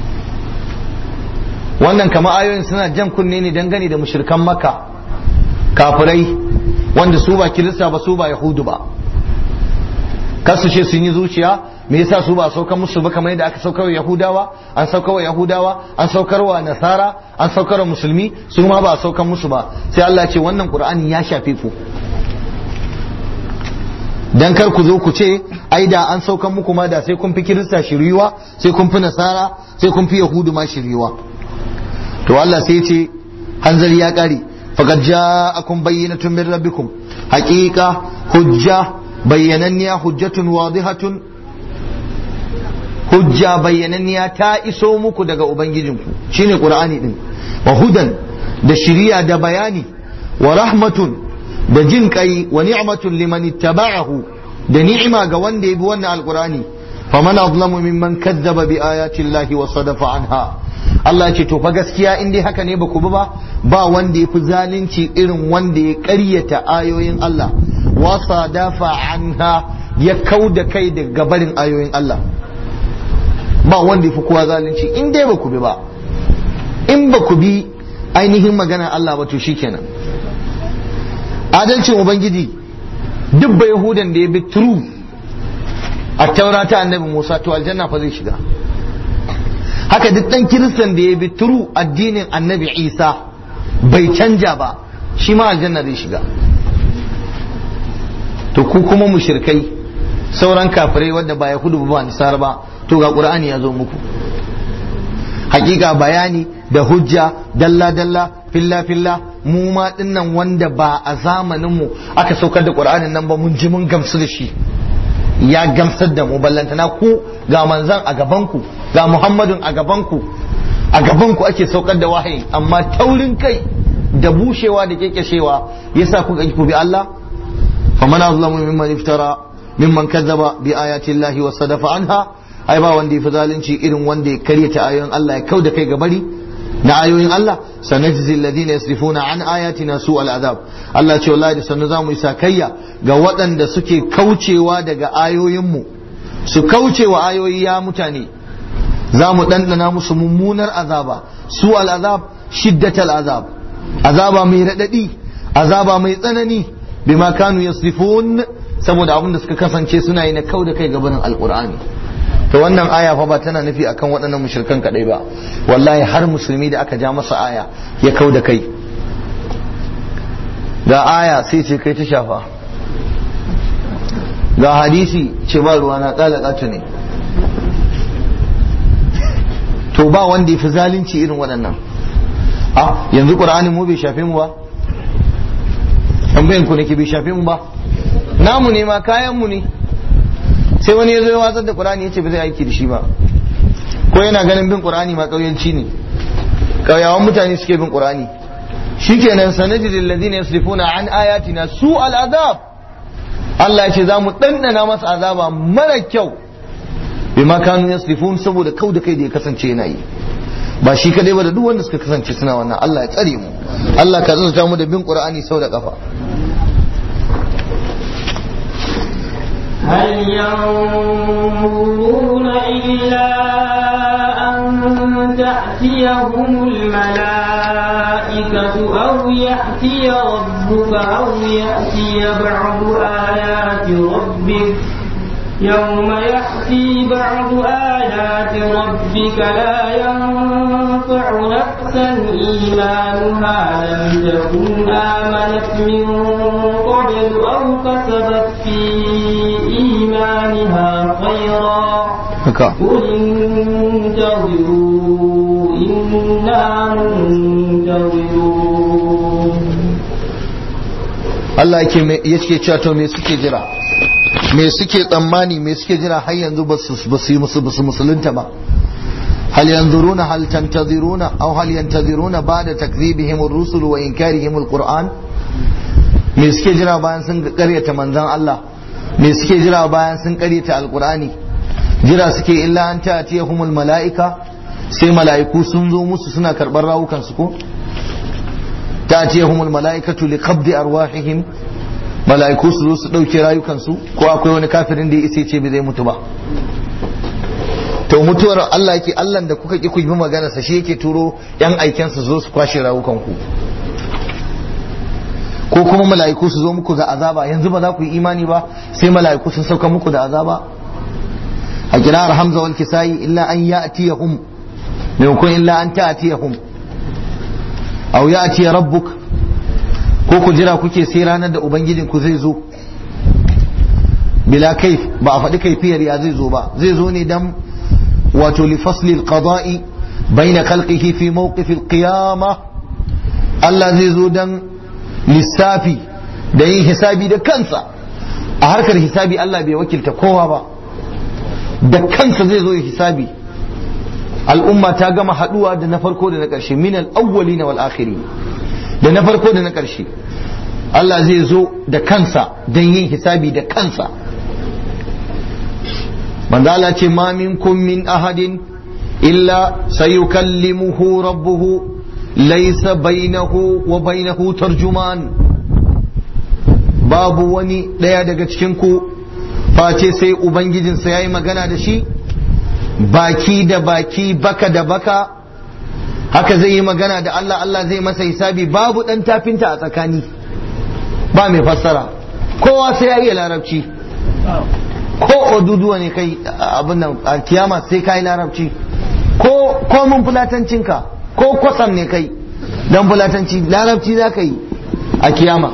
wannan kama ayoyin suna jan kunne ne dangane da mushrikan makka kafirai wanda su ba kirista ba su ba yahudu ba kasu ce sun yi zuciya me yasa su ba saukar musu ba kamar yadda aka saukar wa yahudawa an saukar wa yahudawa an saukar wa nasara an saukar wa musulmi su ma ba saukar musu ba sai Allah ce wannan qur'ani ya shafe ku dan kar ku zo ku ce ai da an saukar muku ma da sai kun fi kirista shiriwa sai kun fi nasara sai kun fi yahudu ma shiriwa to Allah sai ya ce hanzari ya kare faqad ja'akum bayyinatun min rabbikum haqiqa hujja bayyananniya hujjatun wadihatun hujja bayyananniya ta iso muku daga ubangijinku shine qur'ani din wa hudan da shiriya da bayani wa rahmatun da jin kai wa ni'matun liman ittaba'ahu da ni'ima ga wanda ya bi wannan alqur'ani faman azlamu mimman kazzaba bi ayati llahi wa sadafa anha Allah ya ce to fa gaskiya in dai haka ne ba ku bi ba ba wanda ya fi zalunci irin wanda ya ƙaryata ayoyin Allah wasa dafa anha ya kau da kai daga barin ayoyin Allah ba wanda ya fi kowa zalunci in dai ba ku bi ba in ba ku bi ainihin magana Allah ba to shikenan adalcin ubangiji duk ba yahudan da ya bi true a taurata annabi Musa to aljanna fa zai shiga haka duk dan kiristan da ya bi true addinin annabi Isa bai canja ba shi ma aljanna zai shiga to ku kuma mushrikai sauran kafirai wanda ba yahudu ba nisar ba to ga qur'ani ya zo muku hakika bayani da hujja dalla dalla filla filla mu ma dinnan wanda ba a zamanin mu aka saukar da qur'anin nan ba mun ji mun gamsu da shi ya gamsar da mu ballantana ku ga manzan a gaban ku ga muhammadun a gaban ku a gaban ku ake saukar da wahayi amma taurin kai da bushewa da kekeshewa yasa kuka ku bi Allah faman azlamu mimman iftara mimman kazzaba bi ayati Allah wa sadafa anha ai ba wanda yafi zalunci irin wanda ya karyata ayoyin Allah ya kauda kai gabari na ayoyin Allah sanajzi alladhina yasrifuna an ayatina su al'azab Allah ce wallahi da sannu zamu isa kayya ga waɗanda suke kaucewa daga ayoyinmu su kaucewa ayoyi ya mutane za mu ɗanɗana musu mummunar azaba su al'azab shiddatal azab azaba mai raɗaɗi azaba mai tsanani bima kanu yasrifun saboda abin da suka kasance suna yi na kau da kai gabanin alqur'ani to wannan aya fa ba tana nufi akan waɗannan mushrikan kadai ba wallahi har musulmi da aka ja masa aya ya kau da kai ga aya sai ce kai ta shafa ga hadisi ce ba ruwa na kala ne to ba wanda ya fi zalunci irin waɗannan a yanzu ƙur'anin mu bai shafe mu ba tambayin ku nake bai shafe mu ba namu ne ma kayan mu ne sai wani ya zo ya watsar da ƙur'ani ya ce ba zai aiki da shi ba ko yana ganin bin ƙur'ani ma ƙauyanci ne ƙauyawan mutane suke bin ƙur'ani shikenan sanajidil ladina yasrifuna an ayatina su al'azab Allah ya ce za mu ɗanɗana masa azaba mara kyau bima kanu yasrifun saboda kau da kai da ya kasance yana yi ba shi kadai ba da duk wanda suka kasance suna wannan Allah ya tsare mu Allah ka zanta mu da bin Qur'ani sau da kafa هل ينظرون إلا أن تأتيهم الملائكة أو يأتي ربك أو يأتي بعض آيات ربك يوم يأتي بعض آيات ربك لا ينفع نفسا إيمانها لم تكن آمنت من قبل أو كسبت في إيمانها خيرا haka قل انتظروا إنا منتظرون Allah yake me- yake cewa to me suke jira me suke tsammani me suke jira har yanzu ba su ba su yi musu ba su musulunta ba hal yanzuruna hal tantaziruna aw hal yantaziruna ba'da takdhibihim ar-rusul wa inkarihim al-qur'an me suke jira bayan sun karyata manzon Allah me suke jira bayan sun karyata al-qur'ani jira suke illa an ta'tiyahumul mala'ika sai mala'iku sun zo musu suna karɓar rawukan su ko ta'tiyahumul mala'ikatu liqabdi arwahihim mala'iku su zo su ɗauke rayukansu ko akwai wani kafirin da ya isa ce bai zai mutu ba to mutuwar Allah yake Allah da kuka ki ku bi magana sa shi yake turo yan aiken su zo su kwashe rayukanku ko kuma mala'iku su zo muku da azaba yanzu ba za ku yi imani ba sai mala'iku sun sauka muku da azaba a kirar hamza wal kisai illa an ya'tiyahum maimakon illa an ta'tiyahum aw ya'ti rabbuk ko ku jira kuke sai ranar da ubangijin ku zai zo bila kaif ba a faɗi kaifiyar ya zai zo ba zai zo ne dan wato li fasli alqada'i baina khalqihi fi mawqif alqiyama Allah zai zo dan lissafi da yin hisabi da kansa a harkar hisabi Allah bai wakilta kowa ba da kansa zai zo ya hisabi al'umma ta gama haduwa da na farko da na ƙarshe min al-awwalina wal akhirin da na farko da na ƙarshe Allah zai zo da kansa don yin hisabi da kansa manzo Allah ce ma minkum min ahadin illa sayukallimuhu rabbuhu laysa bainahu wa bainahu tarjuman babu wani ɗaya daga cikin ku face sai ubangijinsa yayi magana da shi baki da baki baka da baka haka zai yi magana da Allah Allah zai masa hisabi babu dan tafinta a tsakani ba mai fassara kowa sai ya iya larabci ko oduduwa ne kai abin nan a kiyama sai ka yi larabci ko ko mun fulatancinka ko kwasam ne kai dan fulatanci larabci za ka yi a kiyama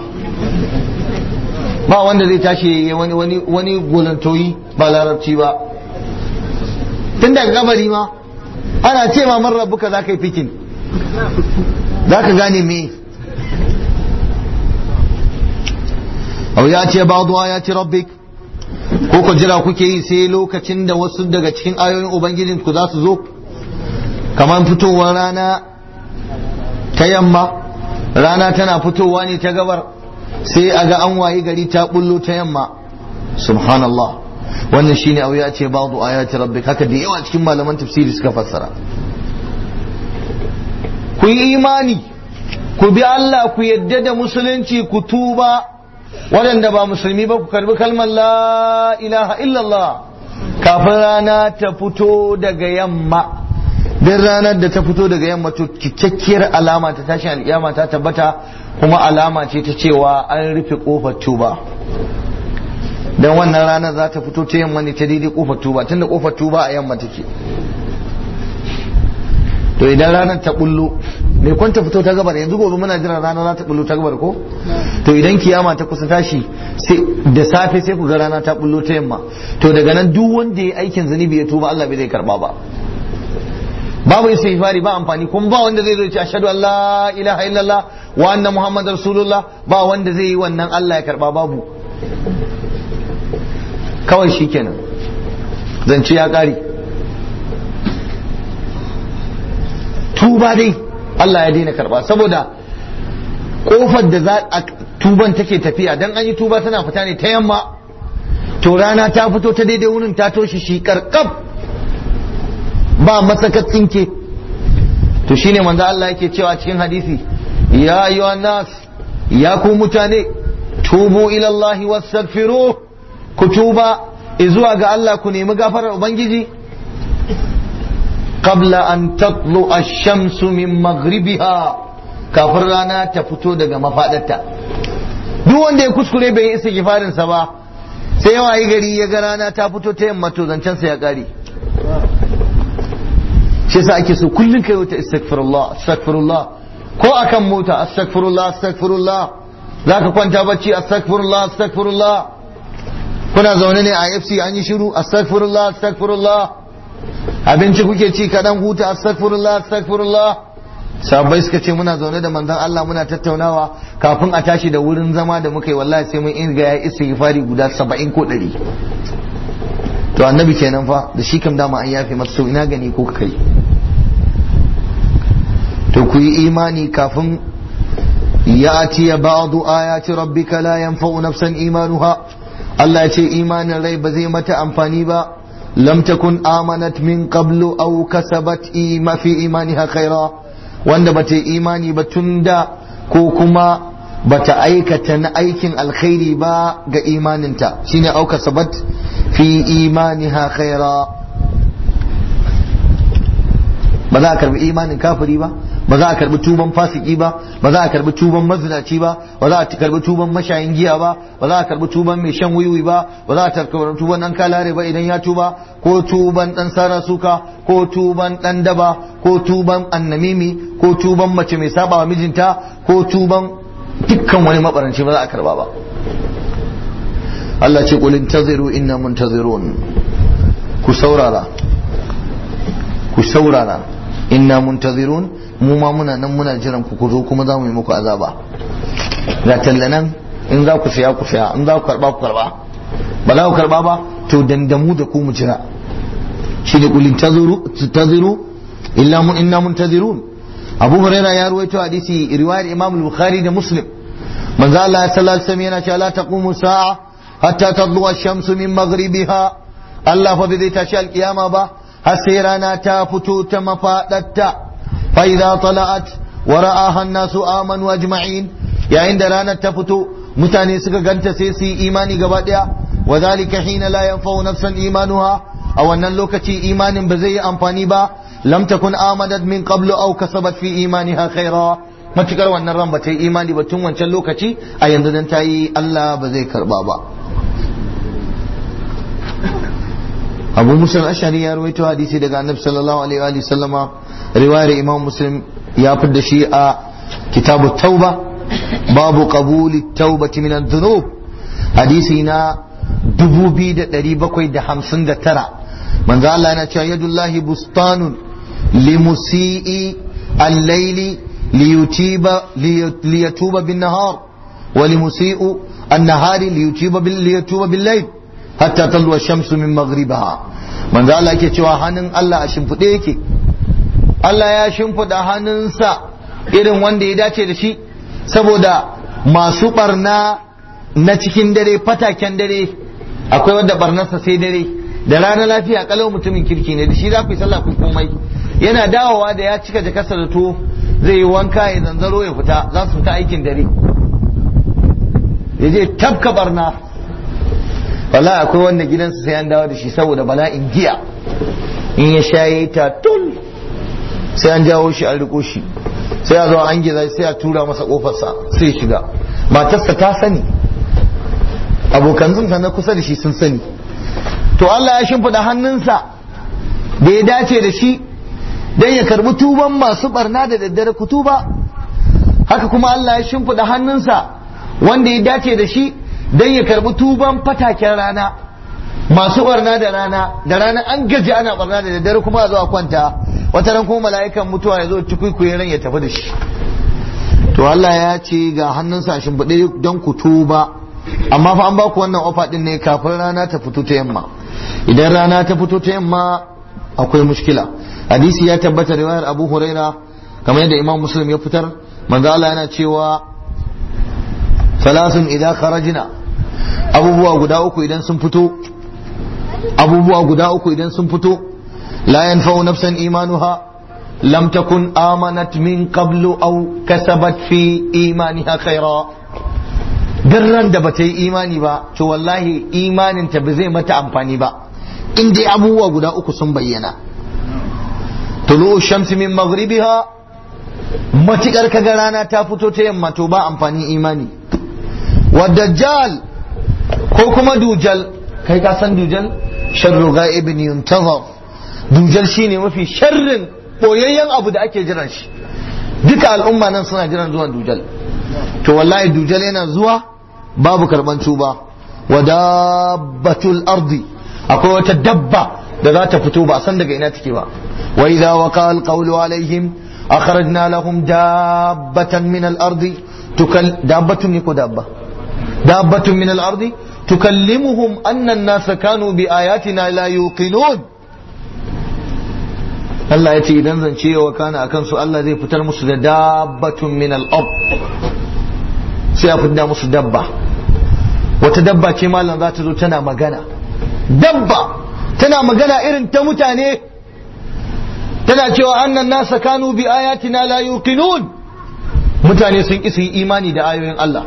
ba wanda zai tashi wani wani wani golantoyi ba larabci ba tun daga gabari ma ana ce ma man rabbuka za ka yi fikin za ka gane me au ya ce ba'du ayati rabbik ko ku jira kuke yi sai lokacin da wasu daga cikin ayoyin ubangijin ku za su zo kamar fitowar rana ta yamma rana tana fitowa ne ta gabar sai a ga an wayi gari ta bullo ta yamma subhanallah wannan shine au ya ce ba'du ayati rabbik haka da yawa cikin malaman tafsiri suka fassara ku yi imani ku bi Allah ku yadda da musulunci ku tuba waɗanda ba musulmi ba ku karbi kalmar la ilaha illallah kafin rana ta fito daga yamma din ranar da ta fito daga yamma to cikakkiyar alama ta tashin alƙiyama ta tabbata kuma alama ce ta cewa an rufe kofar tuba don wannan ranar za ta fito ta yamma ne ta daidai kofar tuba tunda kofar tuba a yamma take to idan ranar ta bullo mai kwanta fito ta gabar yanzu gobe muna jiran rana za ta bullo ta gabar ko to idan kiyama ta kusa tashi sai da safe sai ku ga rana ta bullo ta yamma to daga nan duk wanda ya aikin zunubi ya tuba Allah bai zai karba ba babu istighfari ba amfani kuma ba wanda zai zo ya ce ashhadu an la ilaha illallah wa anna muhammadar rasulullah ba wanda zai yi wannan Allah ya karba babu kawai shikenan zance ya kare tuba dai Allah ya daina karba saboda kofar da za a tuban take tafiya dan an yi tuba tana fita ne ta yamma to rana ta fito ta daidai wurin ta toshe shi karkab ba masaka tsinke to shine manzo Allah yake cewa cikin hadisi ya ayyuhan nas ya ku mutane tubu ila Allah wastaghfiru ku tuba zuwa ga Allah ku nemi gafarar ubangiji qabla an tatlu ash-shamsu min maghribiha kafin rana ta fito daga mafadarta duk wanda ya kuskure bai yi istighfarin sa ba sai yawa yi gari ya ga rana ta fito ta yamma to zancen sa ya kare shi yasa ake so kullun kai wata astaghfirullah astaghfirullah ko akan mota astaghfirullah astaghfirullah zaka kwanta bacci astaghfirullah astaghfirullah kuna zaune ne a FC an yi shiru astaghfirullah astaghfirullah abinci kuke ci kaɗan huta astaghfirullah astaghfirullah sabai suka ce muna zaune da manzon Allah muna tattaunawa kafin a tashi da wurin zama da muka yi wallahi sai mun inga ya istighfari guda 70 ko 100 to annabi kenan fa da shi kam dama an yafe masa ina gani ko kai to ku yi imani kafin ya atiya ba'du ayati rabbika la yanfa'u nafsan imanuha Allah ya ce imanin rai ba zai mata amfani ba lam takun amanat min qablu aw kasabat ima fi imaniha khaira wanda bata yi imani ba tunda ko kuma bata aikata na aikin alkhairi ba ga imaninta shine aw kasabat fi imaniha khaira ba za a karbi imanin kafiri ba ba za a karbi tuban fasiki ba ba za a karbi tuban mazinaci ba ba za a karbi tuban mashayin giya ba ba za a karbi tuban mai shan wiwi ba ba za a karbi tuban dan kalare ba idan ya tuba ko tuban dan sara suka ko tuban dan daba ko tuban annamimi ko tuban mace mai saba wa mijinta ko tuban dukkan wani mabaranci ba za a karba ba Allah ce qul intaziru inna muntazirun ku saurara ku saurara inna muntazirun mu ma muna nan muna jiran ku ku zo kuma za mu yi muku azaba ga tallanan in za ku saya ku saya in za ku karba ku karba ba za ku karba ba to dandamu da ku mu jira shi da kulin taziru illa mun inna muntazirun abu huraira ya ruwaito hadisi riwayar imam al-bukhari da muslim manzo Allah sallallahu alaihi wasallam yana cewa la taqumu sa'a hatta tadlu ash-shamsu min maghribiha Allah fa bai tashi al-kiyama ba har sai rana ta fito ta mafadarta فإذا طلعت ورآها الناس آمنوا أجمعين يا عند رانا تفتو متاني سكا غنت سيسي إيماني قباديا وذلك حين لا ينفع نفسا إيمانها أو أن اللوكة إيمان بزي أمفاني با لم تكن آمنت من قبل أو كسبت في إيمانها خيرا matukar wannan ran ba ta yi imani ba tun wancan lokaci a yanzu dan ta yi Allah ba zai karba ba Abu Musa al-Ashari ya rawaito hadisi daga Annabi sallallahu alaihi wa sallama riwayar Imam Muslim ya fidda shi a kitabu Tauba babu qabuli taubati min adh-dhunub hadisi na 2759 manzo Allah yana cewa yadullahi bustanun limusii al-layli liyutiba liyatuba bin-nahar wa limusii'u an-nahari liyutiba bil liyatuba bil-layl hatta talwa ash-shamsu min maghribiha manzo Allah yake cewa hannun Allah a shimfiɗe yake Allah ya shimfiɗa hannunsa irin wanda ya dace da shi saboda masu barna na cikin dare fataken dare akwai wanda barnarsa sai dare da rana lafiya kalau mutumin kirki ne da shi za ku yi sallah ku komai yana dawowa da ya cika jakarsa da to zai yi wanka ya zanzaro ya fita za su fita aikin dare ya je tabka barna wallahi akwai wanda gidansa sai an dawo da shi saboda bala'in giya in ya shaye ta tul sai an jawo shi an riko shi sai a zo an giza sai a tura masa kofarsa sai shiga matarsa ta sani abokan zunsa na kusa da shi sun sani to Allah ya shimfiɗa hannunsa da ya dace da shi don ya karbi tuban masu barna da daddare kutuba haka kuma Allah ya shimfiɗa hannunsa wanda ya dace da shi don ya karbi tuban fataken rana masu barna da rana da rana an gaji ana barna da daddare kuma a zo a kwanta wata ran kuma mala'ikan mutuwa ya zo cikuikuyen ran ya tafi da shi to Allah ya ce ga hannunsa a shimfiɗe don ku tuba amma fa an ba ku wannan ofa din ne kafin rana ta fito ta yamma idan rana ta fito ta yamma akwai mushkila hadisi ya tabbata riwayar Abu Huraira kamar yadda Imam Muslim ya fitar manzo Allah yana cewa salasun idan kharajna abubuwa guda uku idan sun fito abubuwa guda uku idan sun fito la yanfa'u nafsan imanuha lam takun amanat min qablu aw kasabat fi imaniha khaira ran da bata yi imani ba to wallahi imanin ta ba zai mata amfani ba in dai abubuwa guda uku sun bayyana tulu'u shamsi min maghribiha matukar kaga rana ta fito ta yamma to ba amfani imani wa dajjal ko kuma dujal kai ka san dujal sharru ghaibin yuntazar dujal shine mafi sharrin boyayyen abu da ake jiran shi duka al'umma nan suna jiran zuwan dujal to wallahi dujal yana zuwa babu karban tuba wa dabbatul ardi akwai wata dabba da za ta fito ba a san daga ina take ba wa idza waqa alqawlu alaihim akhrajna lahum dabbatan min al-ardi tukal dabbatun ne ko dabba dabbatun min al-ardi tukallimuhum anna an-nasa kanu bi ayatina la yuqinun Allah ya ce idan zance ya wakana akan su Allah zai fitar musu da dabbatun min al-ard sai a fitar musu dabba wata dabba ce malam za ta zo tana magana dabba tana magana irin ta mutane tana cewa annan nasa kanu bi ayatina la yuqinun mutane sun ki su yi imani da ayoyin Allah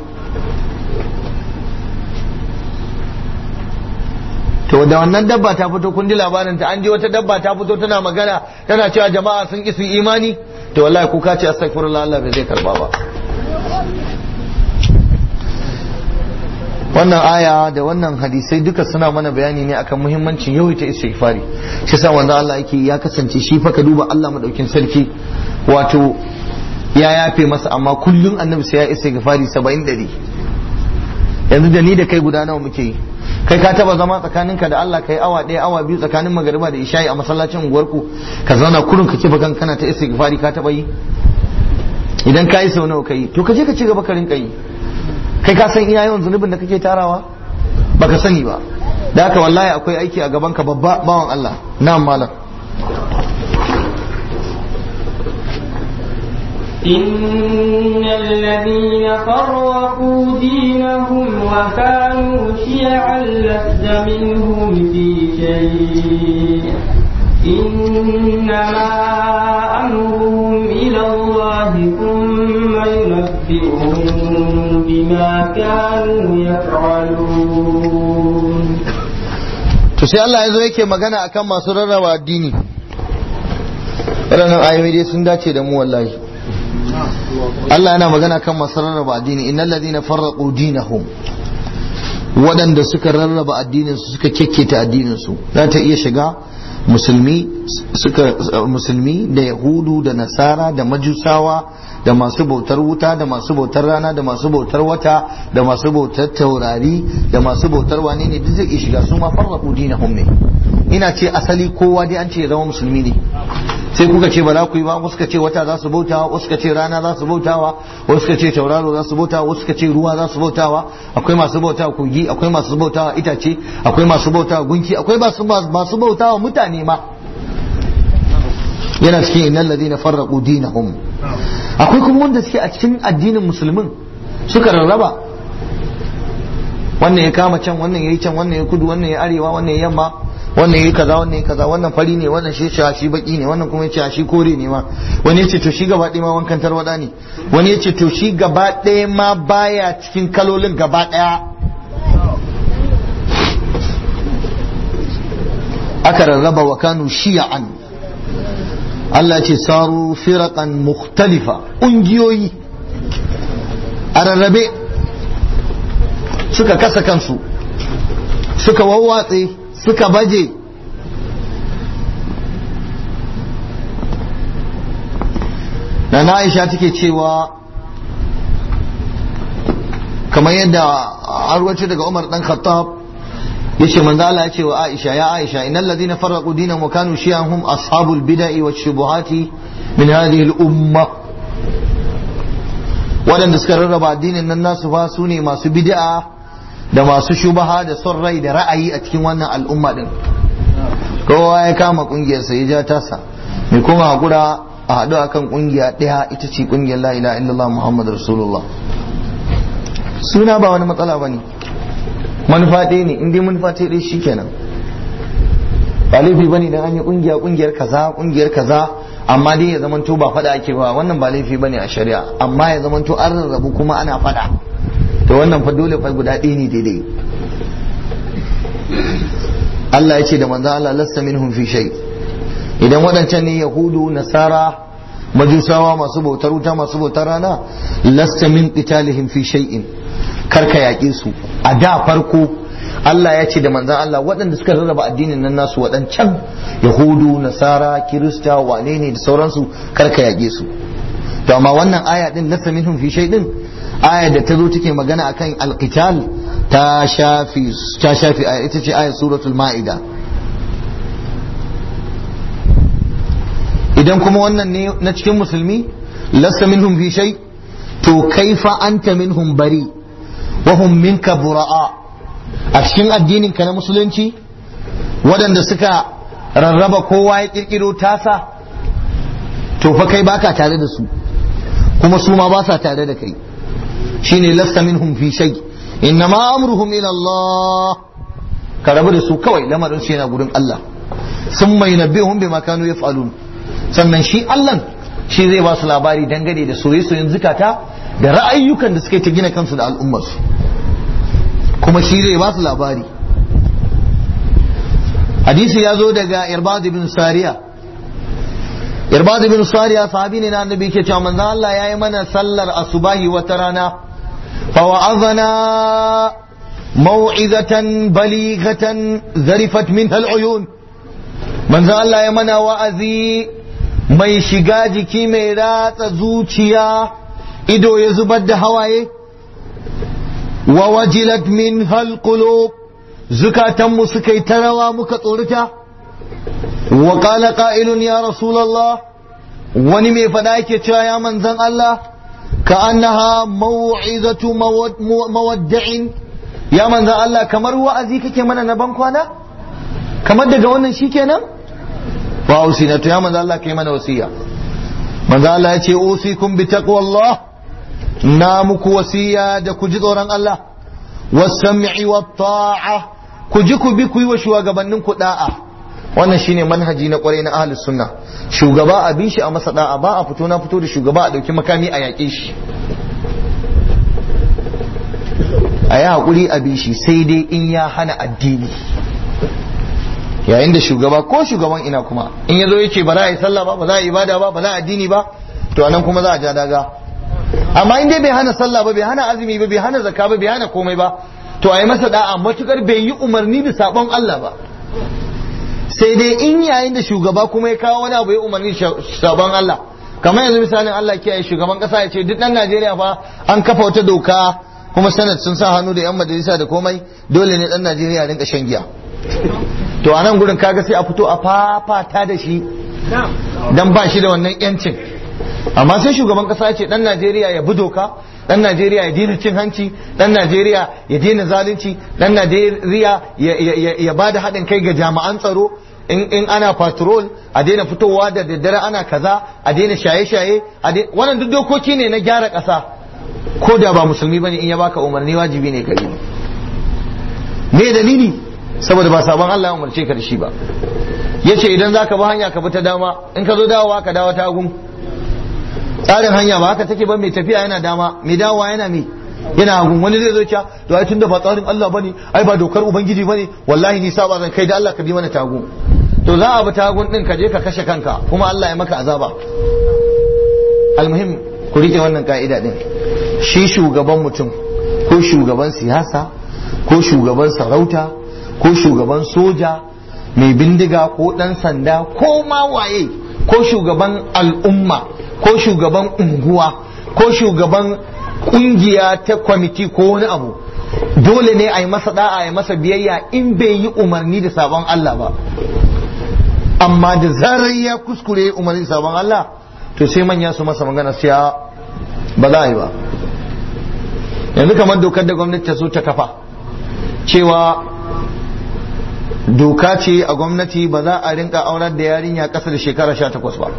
to da wannan dabba ta fito kun ji labarin ta an je wata dabba ta fito tana magana tana cewa jama'a sun ki su yi imani to wallahi ku ka ce astaghfirullah Allah bai zai karba ba wannan aya da wannan hadisai duka suna mana bayani ne akan muhimmancin yawaita istighfari shi yasa wanda Allah yake ya kasance shi fa ka duba Allah madaukin sarki wato ya yafe masa amma kullun annabi sai ya istighfari 70 dari yanzu da ni da kai guda nawa muke yi kai ka taba zama tsakaninka da Allah kai awa ɗaya awa biyu tsakanin magariba da isha'i a masallacin unguwarku ka zauna kurun ka kifa kan kana ta istighfari ka taba yi idan ka yi sau nawa kai to ka je ka ci gaba ka rinka yi kai ka san iya yawan zunubin da kake tarawa baka sani ba da haka wallahi akwai aiki a gaban ka babba bawan Allah na'am malam إن الذين فرقوا دينهم وكانوا شيعا لست منهم في شيء إنما أمرهم إلى الله ثم ينبئهم بما كانوا يفعلون to sai Allah ya zo yake magana akan masu rarraba addini waɗannan ayoyi dai sun dace da mu wallahi Allah yana magana kan masu rarraba addini innal ladina farraqu dinahum waɗanda suka rarraba addinin su suka kekketa addinin su za ta iya shiga musulmi suka musulmi da yahudu da nasara da majusawa da masu bautar wuta da masu bautar rana da masu bautar wata da masu bautar taurari da masu bautar wane ne duk zai iya shiga su ma farraqu dinahum ne ina ce asali kowa dai an ce ya zama musulmi ne sai kuka ce ba za ku yi ba wasu ka ce wata za su bautawa wasu ka ce rana za su bautawa wasu ka ce tauraro za su bautawa wasu ka ce ruwa za su bautawa akwai masu bautawa kogi akwai masu bautawa itace akwai masu bautawa gunki akwai masu masu bautawa mutane ma yana cikin innal ladina farraqu dinahum akwai kuma wanda suke a cikin addinin musulmin suka rarraba wannan ya kama can wannan ya yi can wannan ya kudu wannan ya arewa wannan ya yamma wannan yayi kaza wannan yayi kaza wannan fari ne wannan shi ce shi baki ne wannan kuma yace shi kore ne ma wani yace to shi gaba ɗaya ma wankan tarwada ne wani yace to shi gaba ɗaya ma baya cikin kalolin gaba ɗaya aka rarraba wa kanu shi'an Allah ce saru firaqan mukhtalifa ƙungiyoyi a rarrabe suka kasa kansu suka wawwatse suka baje da na aisha take cewa kamar yadda arwace daga umar dan khattab yace manzo Allah ya ce wa Aisha ya Aisha innal ladina farraqu dinahum wa kanu shi'an hum ashabul bid'i wash shubuhati min hadhihi al umma waɗanda suka rarraba addinin nan nasu fa su ne masu bid'a da masu shubaha da son rai da ra'ayi a cikin wannan al'umma din kowa ya kama kungiyarsa ya ja tasa mai kuma hakura a haɗu akan kungiya ɗaya ita ce kungiyar la ilaha illallah muhammad rasulullah suna ba wani matsala ba ne manufa ɗaya ne in dai manufa ce ɗaya shikenan ba laifi bane dan an yi kungiya kungiyar kaza kungiyar kaza amma dai ya zamanto ba faɗa ake ba wannan ba laifi bane a shari'a amma ya zamanto an rarrabu kuma ana faɗa to wannan fa dole fa guda ɗaya ne daidai Allah ya ce da manzo Allah lasta minhum fi shay idan waɗancan ne yahudu nasara majusawa masu bautar wuta masu bautar rana lasta min qitalihim fi shay'in karka yaƙe su a da farko Allah ya ce da manzan Allah waɗanda suka rarraba addinin nan nasu waɗancan yahudu nasara kirista wane ne da sauransu karka yaƙe su to amma wannan aya din lasta minhum fi shay'in aya da ta zo take magana akan alqital ta shafi ta shafi aya ita ce ayat suratul ma'ida idan kuma wannan ne na cikin musulmi lasta minhum fi shay to kaifa anta minhum bari wa hum minka bura'a a cikin addinin ka na musulunci waɗanda suka rarraba kowa ya kirkiro tasa to fa kai baka tare da su kuma su ma ba sa tare da kai shine lasta minhum fi shay innama amruhum ila Allah ka rabu da su kawai lamarin su yana gurin Allah sun mai nabbihum bima kanu yaf'alun sannan shi Allah shi zai ba su labari dangane da soye-soyen zukata da ra'ayyukan da suke ta gina kansu da al'ummarsu kuma shi zai ba su labari hadisi ya zo daga irbad ibn sariya irbad ibn sariya sahabi ne na annabi ke cewa manzo Allah yayi mana sallar asubahi wata rana fa wa'azana mau'izatan balighatan zarifat minha al'uyun manzo Allah ya mana wa'azi mai shiga jiki mai ratsa zuciya ido ya zubar da hawaye wa wajilat min halqulub zukatanmu suka yi tarawa muka tsorita wa qala qa'ilun ya rasulullah wani mai fada yake cewa ya manzon Allah ka annaha mau'izatu mawadda'in ya manzon Allah kamar wa'azi kake mana na ban kwana kamar daga wannan shikenan wa usina to ya manzo Allah kai mana wasiya manzo Allah ya ce usikum bi taqwallah na muku wasiya da ku ji tsoron Allah was-sam'i wat-ta'a ku ji ku bi ku yi wa shugabannin ku da'a wannan shine manhaji na kwarai na ahlus sunna shugaba a bi shi a masa da'a ba a fito na fito da shugaba a dauki makami a yaƙe shi a yi haƙuri a bi shi sai dai in ya hana addini yayin da shugaba ko shugaban ina kuma in ya zo ya ce ba za a yi sallah ba ba za a yi ibada ba ba za a addini ba to anan kuma za a ja daga amma in dai bai hana sallah ba bai hana azumi ba bai hana zakka ba bai hana komai ba to a yi masa da'a matukar bai yi umarni da sabon Allah ba sai dai in yayin da shugaba kuma ya kawo wani abu ya umarni sabon Allah kamar yanzu misalin Allah kiyaye shugaban kasa ya ce duk dan Najeriya fa an kafa wata doka kuma sanad sun sa hannu da yan majalisa da komai dole ne dan Najeriya rinka shan giya to a nan gurin kaga sai a fito a fafata da shi dan ba shi da wannan yancin amma sai shugaban kasa ya ce dan Najeriya ya bi doka dan Najeriya ya daina cin hanci dan Najeriya ya daina zalunci dan Najeriya ya ba da haɗin kai ga jami'an tsaro in ana patrol a daina fitowa da daddare ana kaza a daina shaye-shaye wannan duk dokoki ne na gyara ƙasa ko da ba musulmi bane in ya baka umarni wajibi ne kai me dalili saboda ba sabon Allah ya umarce ka da shi ba yace idan zaka bi hanya ka bi ta dama in ka zo dawowa ka dawo ta hagu tsarin hanya ba haka take ba mai tafiya yana dama mai dawowa yana mai yana hagu wani zai zo cewa to ai tunda ba tsarin Allah bane ai ba dokar ubangiji bane wallahi ni saba zan kai da Allah ka bi mana tagu to za a bi tagun din ka je ka kashe kanka kuma Allah ya maka azaba almuhim ku rike wannan ka'ida din shi shugaban mutum ko shugaban siyasa ko shugaban sarauta ko shugaban soja mai bindiga ko ɗan sanda ko ma waye ko shugaban al'umma ko shugaban unguwa ko shugaban kungiya ta kwamiti ko wani abu dole ne a yi masa da'a a yi masa biyayya in bai yi umarni da sabon Allah ba amma da zarar ya kuskure umarni da sabon Allah to sai manya su masa magana sai ba za a yi ba yanzu kamar dokar da gwamnati ta so ta kafa cewa doka ce a gwamnati ba za a rinka aurar da yarinya ƙasa da shekara sha takwas ba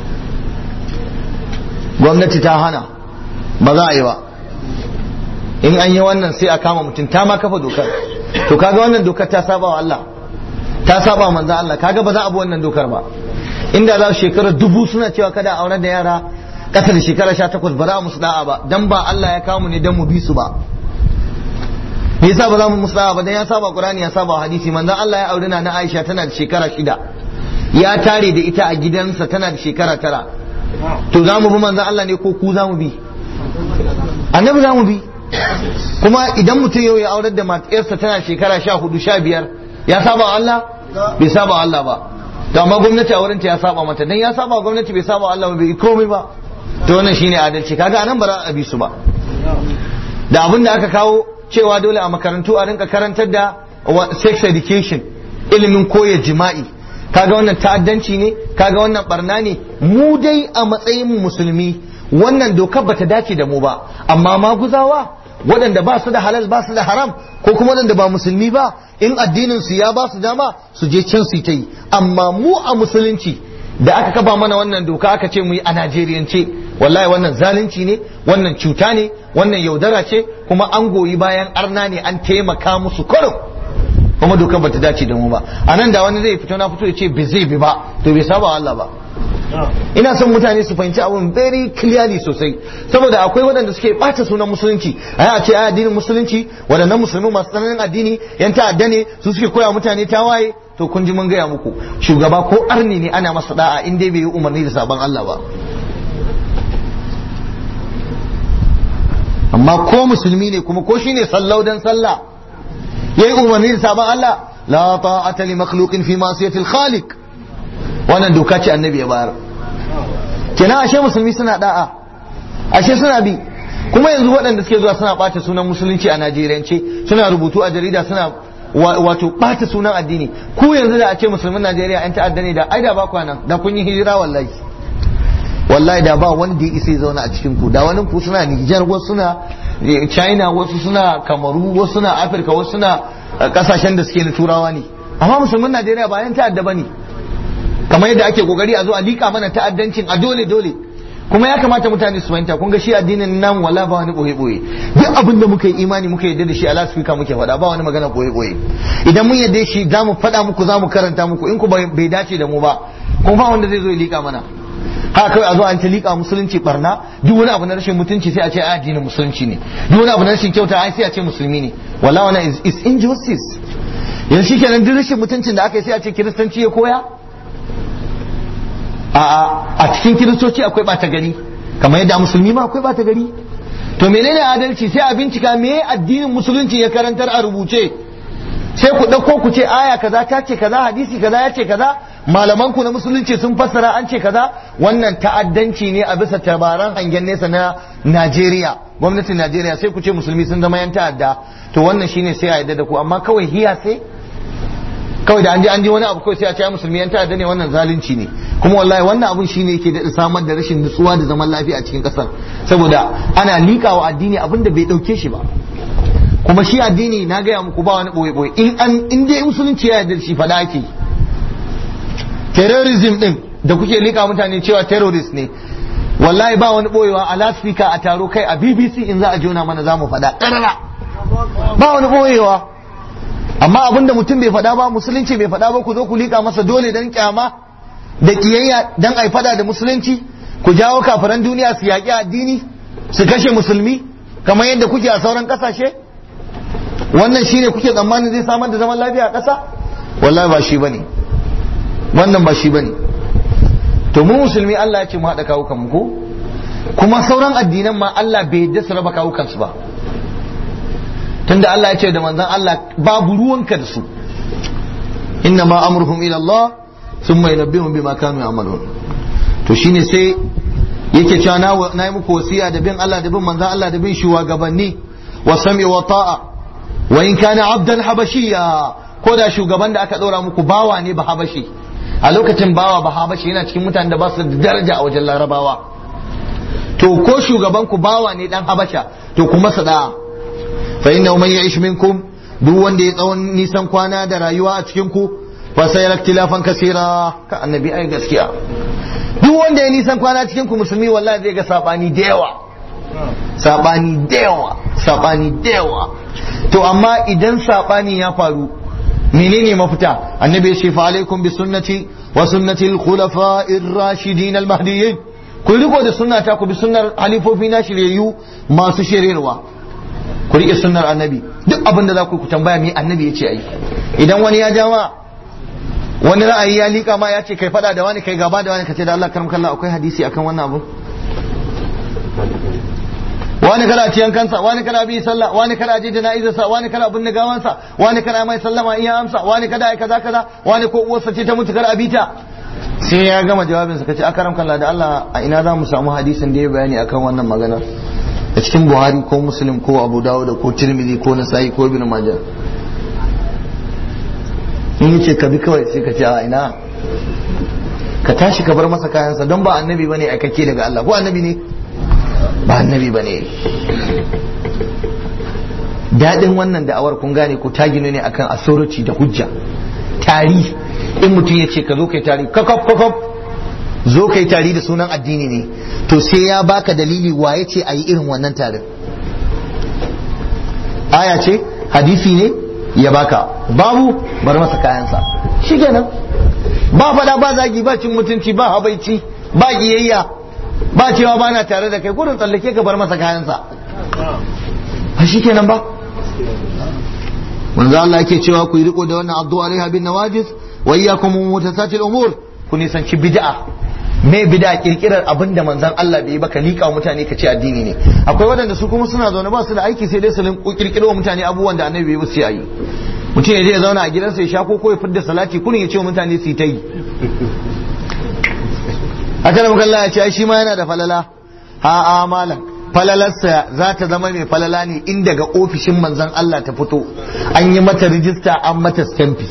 gwamnati ta hana ba za a yi ba in an yi wannan sai a kama mutum ta ma kafa dokar to kaga wannan dokar ta saba wa Allah ta saba manzan Allah kaga ba za a bi wannan dokar ba inda za su shekara dubu suna cewa kada a aurar da yara ƙasa da shekara sha takwas ba za a musu da'a ba dan ba Allah ya kawo mu ne dan mu bi su ba me yasa ba za mu musa ba dan ya saba qur'ani ya saba hadisi manzon Allah ya aure na Aisha tana da shekara shida ya tare da ita a gidansa tana da shekara tara to za mu bi manzon Allah ne ko ku za mu bi annabi za mu bi kuma idan mutum yau ya aurar da matarsa tana shekara sha hudu sha biyar ya saba Allah bai saba Allah ba to amma gwamnati a wurinta ya saba mata dan ya saba gwamnati bai saba Allah ba bai komai ba to wannan shine adalci kaga anan ba za a bi su ba da abin da aka kawo cewa dole a makarantu a rinka karantar da sex education ilimin koya jima'i kaga wannan ta'addanci ne kaga wannan barna ne mu dai a matsayin musulmi wannan dokar bata dace da mu ba amma maguzawa waɗanda ba su da halal ba su da haram ko kuma waɗanda ba musulmi ba in addinin su ya ba su dama su je can su ta yi amma mu a musulunci da aka kafa mana wannan doka aka ce mu yi a Najeriyance wallahi wannan zalunci ne wannan cuta ne wannan yaudara ce kuma an goyi bayan arna ne an taimaka musu kurum kuma dokar bata dace da mu ba a nan da wani zai fito na fito ya ce bai zai bi ba to bai saba Allah ba ina son mutane su fahimci abun very clearly sosai saboda akwai waɗanda suke ɓata sunan musulunci a ce a addinin musulunci waɗannan musulmi masu tsananin addini yan ta'adda ne su suke koya mutane tawaye to kun ji mun gaya muku shugaba ko arni ne ana masa da'a in dai bai yi umarni da sabon Allah ba amma ko musulmi ne kuma ko shine sallau dan sallah yayi umarni da sabon Allah la ta'ata li makhluqin fi ma'siyati al-khaliq wannan doka ce annabi ya bayar kenan ashe musulmi suna da'a ashe suna bi kuma yanzu waɗanda suke zuwa suna ɓata sunan musulunci a najeriyance suna rubutu a jarida suna wato ɓata sunan addini ku yanzu da a ce musulmin najeriya yan ta'adda ne da ai da ba kwanan da kun yi hijira wallahi wallahi da ba wanda ya isa ya zauna a cikin ku da wani ku suna Nijar wasu suna China wasu suna Kamaru wasu suna Afirka wasu suna kasashen da suke na turawa ne amma musulmin Najeriya ba yan ta'adda bane kamar yadda ake kokari a zo a lika mana ta'addancin a dole dole kuma ya kamata mutane su fahimta kun ga shi addinin nan wala ba wani boye boye duk abin da muka yi imani muka yadda da shi a lasfika muke faɗa ba wani magana boye boye idan mun yadda shi za mu faɗa muku za mu karanta muku in ku bai dace da mu ba kuma ba wanda zai zo ya lika mana haka kawai a zo an ta liƙa musulunci barna duk wani abu na rashin mutunci sai a ce addinin musulunci ne duk wani abu na rashin kyauta ai sai a ce musulmi ne wala wana is, is injustice yanzu shikenan duk rashin mutuncin da aka yi sai a ce kiristanci ya koya a a cikin kiristoci akwai bata gari kamar yadda musulmi ma akwai bata gari to menene adalci sai a bincika me addinin musulunci ya karantar a rubuce sai ku ɗauko ku ce aya kaza ta ce kaza hadisi kaza ya ce kaza malaman ku na musulunci sun fassara an ce kaza wannan ta'addanci ne a bisa tabaran hangen nesa na Najeriya gwamnatin Najeriya sai ku ce musulmi sun zama yan ta'adda to wannan shine sai a yadda da ku amma kawai hiya sai kawai da an je an je wani abu kawai sai a ce musulmi yan ta'adda ne wannan zalunci ne kuma wallahi wannan abun shine yake da samar da rashin nutsuwa da zaman lafiya a cikin kasar saboda ana liƙawa addini abin da bai ɗauke shi ba kuma shi addini na gaya muku ba wani boye boye in an in dai musulunci ya yarda shi fada ake terrorism din da kuke lika mutane cewa terrorist ne wallahi ba wani boyewa a lasfika a taro kai a BBC in za a jona mana za mu fada karara ba wani boyewa amma abinda mutum bai fada ba musulunci bai fada ba ku zo ku lika masa dole dan kyama da kiyayya dan ai fada da musulunci ku jawo kafiran duniya su yaƙi addini su kashe musulmi kamar yadda kuke a sauran kasashe wannan shine kuke tsammanin zai samar da zaman lafiya a ƙasa wallahi ba shi bane wannan ba shi bane to mu musulmi Allah ya ce mu haɗa kawukan mu ko kuma sauran addinan ma Allah bai yadda su raba kawukan su ba tunda Allah ya ce da manzon Allah babu ruwanka da su inna ma amruhum ila Allah thumma yunabbihum bima kanu ya'malun to shine sai yake cewa na yi muku wasiya da bin Allah da bin manzon Allah da bin shugabanni wa sam'i wa ta'a wa in kana abdan habashiya ko da shugaban da aka ɗora muku bawa ne ba habashi a lokacin bawa ba habashi yana cikin mutanen da ba su da daraja a wajen larabawa to ko shugaban ku bawa ne dan habasha to kuma sada fa inna man ya'ish minkum duk wanda ya tsawon nisan kwana da rayuwa a cikin ku fa sayara ikhtilafan kasira ka annabi ai gaskiya duk wanda ya nisan kwana cikin ku musulmi wallahi zai ga sabani da yawa sabani da yawa sabani da yawa to amma idan sabani ya faru menene mafita annabi ya ce fa alaikum bi sunnati wa sunnati al-khulafa'ir rashidin al-mahdiyyin ku riko da sunnata ku bi sunnar halifofi na shiryayyu masu shiryarwa ku rike sunnar annabi duk abin da za ku ku tambaya me annabi ya ce ai idan wani ya jama wani ra'ayi ya liƙa ma ya ce kai faɗa da wani kai gaba da wani ka ce da Allah karam kallah akwai hadisi akan wannan abu wani kana ciyan kansa wani kana bi sallah wani kana je jana'izarsa wani kana binne gawansa wani kana mai sallama in ya amsa wani kada ai kaza kaza wani ko uwarsa ce ta mutu kar abita sai ya gama jawabin sa kace akaram kallah da Allah a ina za mu samu hadisin da ya bayani akan wannan maganar a cikin Buhari ko Muslim ko Abu Dawud ko Tirmidhi ko Nasa'i ko Ibn Majah in yace ka bi kawai sai ka ce a ina ka tashi ka bar masa kayansa don ba annabi bane aikake daga Allah ko annabi ne ba annabi ba ne daɗin wannan da'awar kun gane ko ta gino ne akan authority da hujja tari in mutum ya ce ka zo kai tari kakaf kakaf zo kai tari da sunan addini ne to sai ya baka dalili waye ce a yi irin wannan tarin aya ce hadisi ne ya baka babu bar masa kayansa shi kenan ba fada ba zagi ba cin mutunci ba habaici ba giyayya ba cewa ba na tare da kai gudun tsallake ka bar masa kayansa ba shi kenan ba manzo Allah yake cewa ku yi riko da wannan addu'a alaiha bin nawajis wa iyyakum mutasatil umur ku nisanci bid'a me bid'a kirkirar abin da manzon Allah bai ba ka lika mutane ka ce addini ne akwai waɗanda su kuma suna zaune ba su da aiki sai dai su kirkiro wa mutane abubuwan da annabi bai ba su yi mutum ya je ya zauna a gidansa ya sha ko ya fidda salati kunin ya ce wa mutane su yi ta yi haka da mukalla ya ce shi ma yana da falala ha a malam falalarsa za ta zama mai falala ne in daga ofishin manzon Allah ta fito an yi mata rijista an mata stampi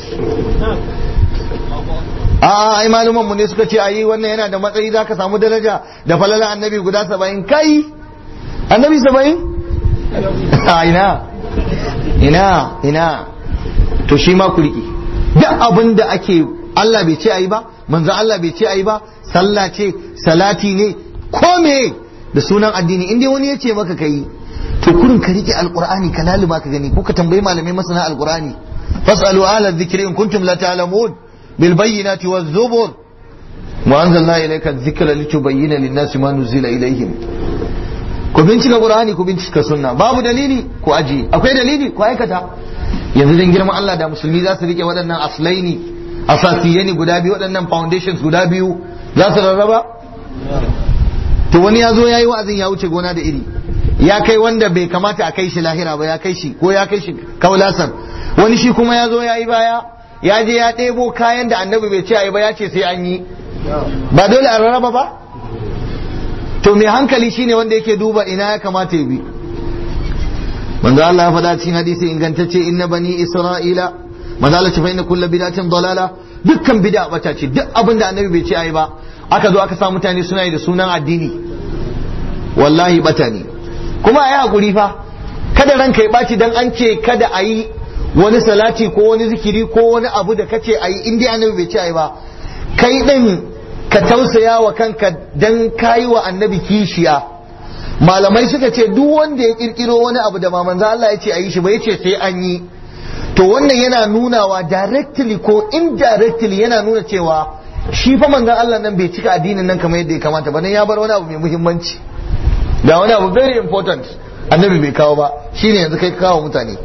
a ai maluman mu ne suka ce ayi wannan yana da matsayi za ka samu daraja da falala annabi guda saba'in kai annabi saba'in a ina ina ina to shi ma ku riƙe duk abin da ake Allah bai ce ayi ba manzo Allah bai ce ayi ba sallah ce salati ne ko me da sunan addini in dai wani ya ce maka kai to kurin ka rike alqur'ani ka laluma ka gani ko ka tambayi malamai masana alqur'ani fasalu ala dhikri in kuntum la ta'lamun bil bayyinati waz zubur wa anzalna ilayka dhikra litubayyana lin-nasi ma nuzila ilayhim ku bincika qur'ani ku bincika sunna babu dalili ku aji akwai dalili ku aikata yanzu dan girman Allah da musulmi za su rike waɗannan aslaini asasiyani guda biyu waɗannan foundations guda biyu za su rarraba to wani ya zo ya yi wa'azin ya wuce gona da iri ya kai wanda bai kamata a kai shi lahira ba ya kai shi ko ya kai shi kaulasan wani shi kuma ya zo ya yi baya ya je ya ɗebo kayan da annabi bai ce a yi ba ya ce sai an yi ba dole a rarraba ba to mai hankali shine wanda yake duba ina ya kamata ya bi manzo Allah ya faɗa cikin hadisi ingantacce inna bani isra'ila manzo Allah ce fa inna kullu bid'atin dalala dukkan bid'a bata ce duk abin da annabi bai ce ayi ba aka zo aka sa mutane suna yi da sunan addini wallahi bata ne kuma ayi hakuri fa kada ranka ya baci dan an ce kada ayi wani salati ko wani zikiri ko wani abu da kace ayi in dai annabi bai ce ayi ba kai din ka tausaya wa kanka dan kayi wa annabi kishiya malamai suka ce duk wanda ya kirkiro wani abu da manzo Allah ya ce ayi shi ba ya ce sai an yi to wannan yana nunawa directly ko indirectly yana nuna cewa shi fa manzon Allah nan bai cika addinin nan kamar yadda ya kamata ba dan ya bar wani abu mai muhimmanci da wani abu very important annabi bai kawo ba shine yanzu kai kawo mutane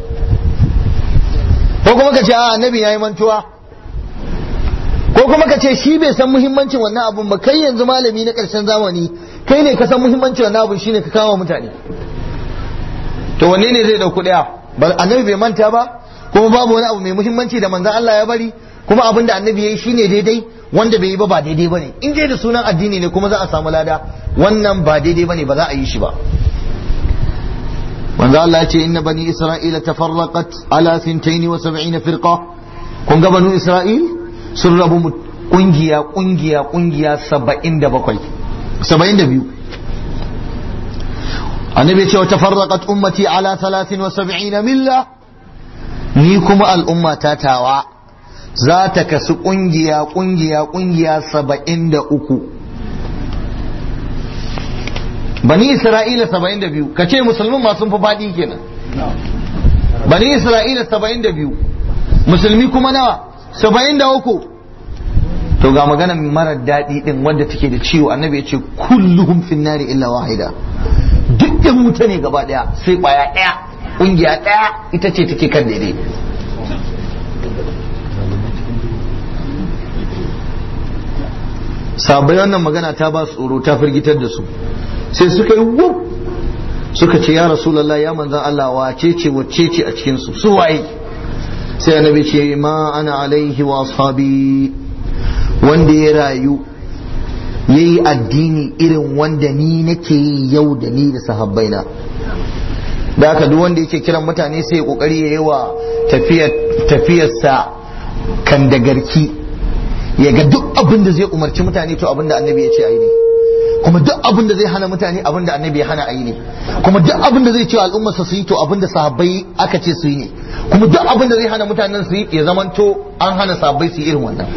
ko kuma ka ce a annabi yayi mantuwa ko kuma ka ce shi bai san muhimmancin wannan abun ba kai yanzu malami na karshen zamani kai ne ka san muhimmancin wannan abun shine ka kawo mutane to wanne ne zai dauku daya annabi bai manta ba kuma babu wani abu mai muhimmanci da manzon Allah ya bari kuma abin da annabi ya yi shine daidai wanda bai yi ba ba daidai bane in dai da sunan addini ne kuma za a samu lada wannan ba daidai bane ba za a yi shi ba manzo Allah ya ce inna bani isra'ila tafarraqat ala 72 firqa kun ga banu isra'il sun rabu kungiya kungiya kungiya 77 72 annabi ya ce wa tafarraqat ummati ala 73 milla ni kuma al'umma ta tawa za ta kasu kungiya kungiya kungiya saba'in da uku bani isra'ila saba'in da biyu ka ce musulmin masu fi faɗi kenan bani isra'ila saba'in da biyu musulmi kuma nawa saba'in da uku to ga magana mara daɗi ɗin wanda take da ciwo annabi ya ce kulluhum fin nari illa wahida duk da wuta ne gaba ɗaya sai ƙwaya ɗaya ƙungiya ɗaya ita ce take kan daidai sabai wannan magana ta ba su tsoro ta firgitar da su sai suka yi wuf suka ce ya rasulallah ya manzan Allah wace ce wacce ce a cikin su su waye sai annabi ce ma ana alaihi wa ashabi wanda ya rayu yayi addini irin wanda ni nake yi yau da ni da sahabbaina da haka duk wanda yake kiran mutane sai ya kokari ya yi wa tafiyarsa kan da garki ya ga duk abin da zai umarci mutane to abin da annabi ya ce a yi ne kuma duk abin da zai hana mutane abin da annabi ya hana a yi ne kuma duk abin da zai ce al'ummarsa su yi to abin da sahabbai aka ce su yi ne kuma duk abin da zai hana mutanen su yi ya zamanto an hana sahabbai su yi irin wannan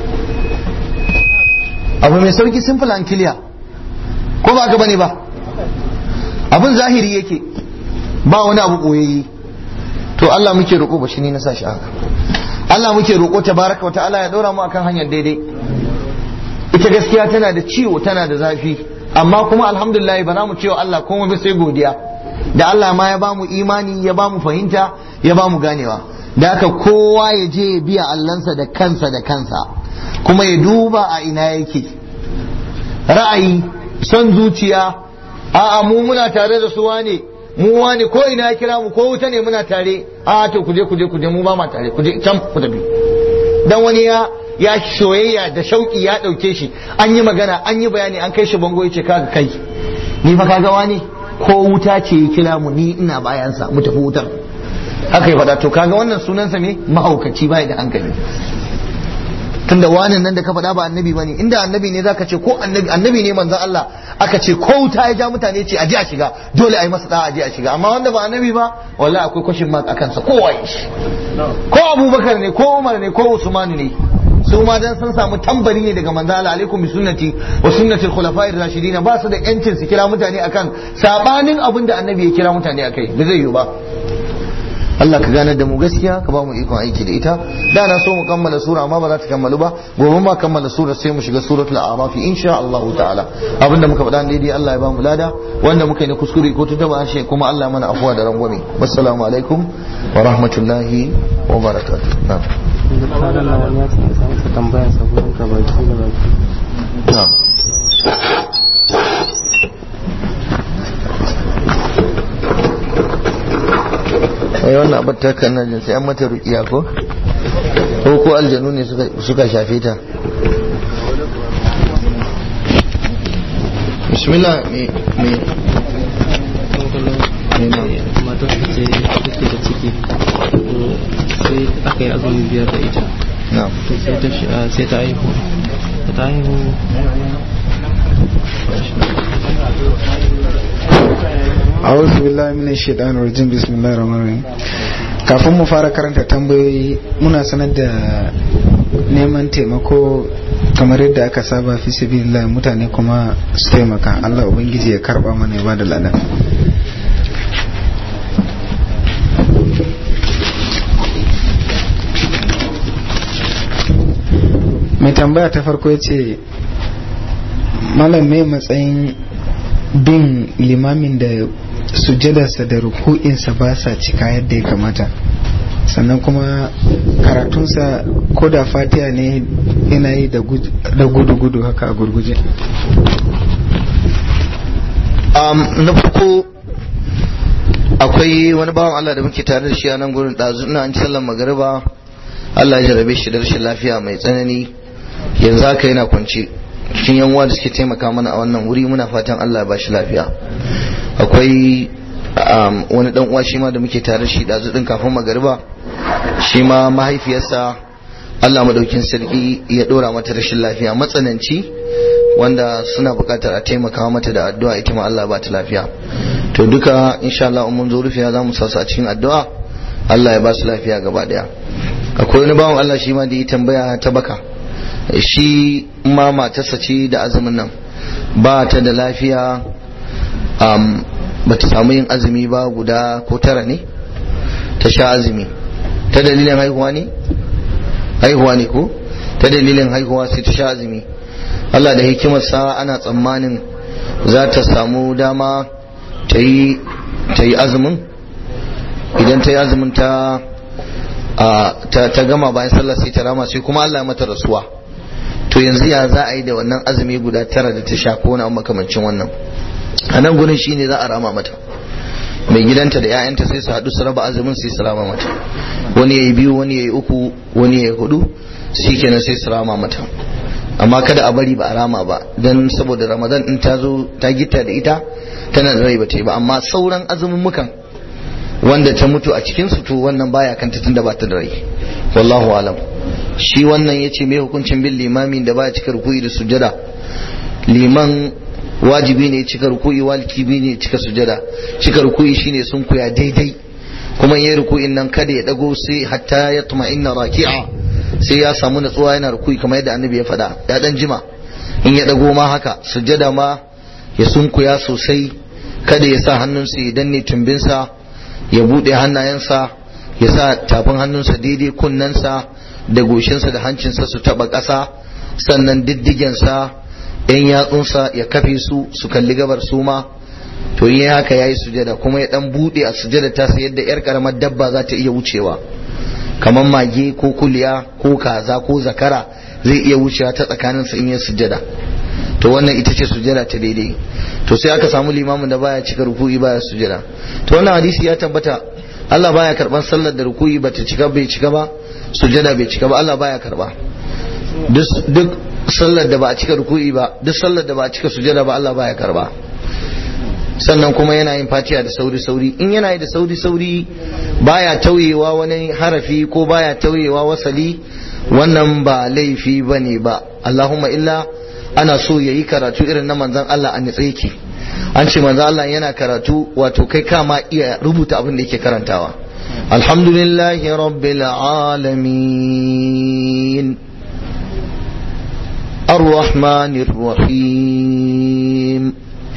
abu mai sauki simple and clear ko ba ka bane ba abin zahiri yake ba wani abu koyayye to Allah muke roƙo ba shi ne na sa shi haka Allah muke roƙo tabaraka wa ta'ala ya ɗora mu akan hanyar daidai ita gaskiya tana da ciwo tana da zafi amma kuma alhamdulillah ba za mu cewa Allah kuma ba sai godiya da Allah ma ya bamu imani ya bamu fahimta ya bamu ganewa da haka kowa ya je ya biya allansa da kansa da kansa kuma ya duba a ina yake ra'ayi son zuciya a'a mu muna tare da su wane mu wane ko ina ya kira mu ko wuta ne muna tare a to kuje kuje kuje mu ba ma tare kuje can ku tafi dan wani ya ya shoyayya da shauki ya dauke shi an yi magana an yi bayani an kai shi bango yace kaga kai ni fa kaga wani ko wuta ce ya kira mu ni ina bayansa mu tafi wutar haka ya faɗa to kaga wannan sunansa ne mahaukaci bai da hankali tunda wani nan da ka faɗa ba annabi bane inda annabi ne zaka ce ko annabi annabi ne manzon Allah aka ce ko wuta ya ja mutane ce aje a shiga dole a yi masa da'a aje a shiga amma wanda ba annabi ba wallahi akwai question mark akan sa ko waye shi ko Abubakar ne ko Umar ne ko Usman ne su ma dan sun samu tambari ne daga manzo Allah alaikum bi sunnati wa sunnati al-khulafa'ir rashidin ba su da yancin su kira mutane akan sabanin abin da annabi ya kira mutane akai ba zai yi ba Allah ka ganar da mu gaskiya ka ba mu ikon aiki da ita da na so mu kammala sura amma ba za ta kammalu ba gobe ma kammala sura sai mu shiga suratul a'raf insha Allah ta'ala abinda muka faɗa daidai Allah ya ba mu lada wanda muka yi na kuskure ko tuntaba harshe kuma Allah mana afuwa da rangwame wassalamu alaikum wa rahmatullahi wa barakatuh na'am misalin na wani ya ce ya samu tambaya saboda ka baki da baki na'am ai wannan abin ta kan nan sai an mata rukiya ko ko ko aljanu ne suka suka shafe ta bismillah me me me na matar ta ce take da ciki to sai aka yi azumi biyar da ita na to sai ta shi- ah, sai ta haihu da ta haihu a'udhu billahi minash shaitanir rajim bismillahir rahmanir rahim kafin mu fara karanta tambayoyi muna sanar da neman taimako kamar yadda aka saba fi sabilillah mutane kuma su taimaka Allah ubangiji ya karba mana ya bada ladan mai tambaya ta farko ya ce malam mai matsayin bin limamin da sujadarsa da ruku'insa ba sa cika yadda ya kamata sannan kuma karatunsa ko da fatiha ne yana yi da gudu-gudu haka a gurguje um, na farko akwai wani bawan Allah da muke tare da shi a nan gurin ɗazu ina an sallan magariba Allah ya jarabe shi da rashin lafiya mai tsanani yanzu haka yana kwance cikin yan uwa da suke taimaka mana a wannan wuri muna fatan Allah ya bashi lafiya akwai um, wani dan uwa shi ma da muke tare da shi ɗazu din kafin magariba shi ma mahaifiyarsa Allah madaukin sarki ya ɗora mata rashin lafiya matsananci wanda suna buƙatar a taimaka mata da addu'a ita ma Allah ba ta lafiya to duka insha Allah mun zo rufiya za mu sasu a cikin addu'a Allah ya ba su lafiya gaba daya akwai wani bawan Allah shi ma da yi tambaya ta baka shi ma matarsa ce da azumin nan ba ta da lafiya um, ba ta samu yin azumi ba guda ko tara ne ta sha azumi ta dalilin haihuwa ne haihuwa ne ko ta dalilin haihuwa sai ta sha azumi Allah da hikimarsa ana tsammanin za ta samu dama ta yi azumin idan ta yi azumin ta ta gama bayan sallah sai ta rama sai kuma Allah ya mata rasuwa to yanzu ya za a yi da wannan azumi guda tara da ta sha ko wani makamancin wannan a nan gurin shine za a rama mata mai gidanta da 'ya'yanta sai su haɗu su raba azumin sai su rama mata wani ya yi biyu wani ya yi uku wani ya yi hudu shi kenan sai su rama mata amma kada a bari ba a rama ba don saboda ramadan in ta zo ta gita da ita tana da rai ba ta yi ba amma sauran azumin mukan wanda ta mutu a cikin su to wannan baya kanta tun da ba ta da rai wallahu alam shi wannan ya ce mai hukuncin bin limamin da baya cika rukuyi da sujada liman wajibi ne cika ruku'i wajibi ne cika sujada cika ruku'i shine sun kuya daidai kuma yayin ruku'in nan kada ya dago sai hatta ya inna raki'a sai ya samu natsuwa yana ruku'i kamar yadda annabi ya faɗa ya dan jima in ya dago ma haka sujada ma ya sunkuya sosai kada ya sa hannunsa ya danne tumbinsa ya bude hannayensa ya sa tafin hannunsa daidai kunnensa da goshinsa da hancinsa su taba ƙasa sannan diddigensa yan yatsunsa ya kafe su su kalli gabar su ma to yi haka ya yi sujada kuma ya dan bude a sujada ta sai yadda yar karamar dabba za ta iya wucewa kamar mage ko kuliya ko kaza ko zakara zai iya wucewa ta tsakanin su in yi sujada to wannan ita ce sujada ta daidai to sai aka samu limamin da baya cika ruku'i baya sujada to wannan hadisi ya tabbata Allah baya karban sallar da ruku'i bata cika bai cika ba sujada bai cika ba Allah baya karba duk sallar da ba a cika ruku'i ba duk sallar da ba a cika sujada ba Allah baya karba sannan kuma yana yin fatiha da sauri sauri in yana yi da sauri sauri baya tauyewa wani harafi ko baya tauyewa wasali wannan ba laifi bane ba Allahumma illa ana so yayi karatu irin na manzon Allah a nitsa yake an ce manzon Allah yana karatu wato kai kama iya rubuta abin da yake karantawa alhamdulillahi rabbil alamin الرحمن الرحيم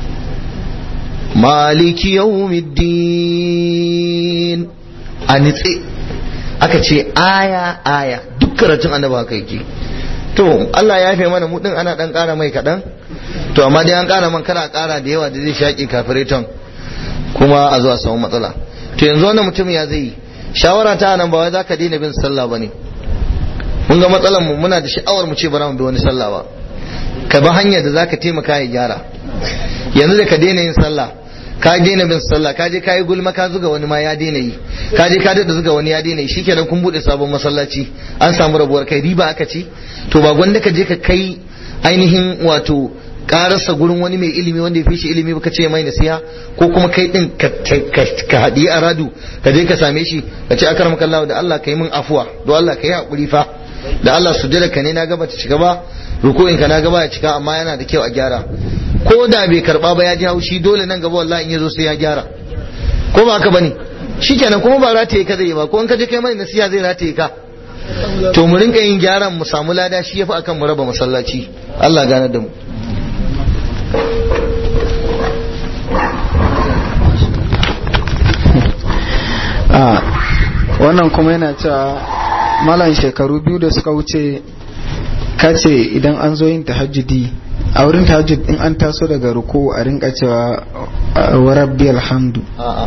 مالك يوم الدين أنتي aka ce aya aya duk karatun annaba haka yake to Allah ya fi mana mu din ana dan kara mai kadan to amma dai an kara man kana kara da yawa da zai shaƙi kafireton kuma a zuwa samu matsala to yanzu wannan mutum ya zai shawara ta nan ba wai zaka daina bin sallah bane mun ga matsalar mu muna da sha'awar mu ce bara mu bi wani sallah ba ka bi hanyar da zaka taimaka ya gyara yanzu da ka daina yin sallah ka daina bin sallah ka je ka yi gulma ka zuga wani ma ya daina yi ka je ka dada zuga wani ya daina yi shikenan kun bude sabon masallaci an samu rabuwar kai riba aka ci to ba gwanda ka je ka kai ainihin wato karasa gurin wani mai ilimi wanda ya fi shi ilimi baka ce mai nasiha ko kuma kai din ka haɗi a radu ka je ka same shi ka ce akar maka da Allah ka yi min afuwa don Allah ka yi haƙuri fa da Allah sujjada ka ne na gaba ta cika ba ruku'in ka na gaba ya cika amma yana da kyau a gyara ko da bai karba ba ya ji haushi dole nan gaba wallahi in yazo sai ya gyara ko ba haka bane shikenan kuma ba rataye ka zai ba ko in ka je kai mai nasiha zai rataye ka to mu rinka yin gyaran mu samu lada shi yafi akan mu raba masallaci Allah gane da mu wannan kuma yana cewa malam shekaru biyu da suka wuce kace idan an zo yin tahajjudi a wurin tahajjud in an taso daga ruku a rinka cewa wa rabbi alhamdu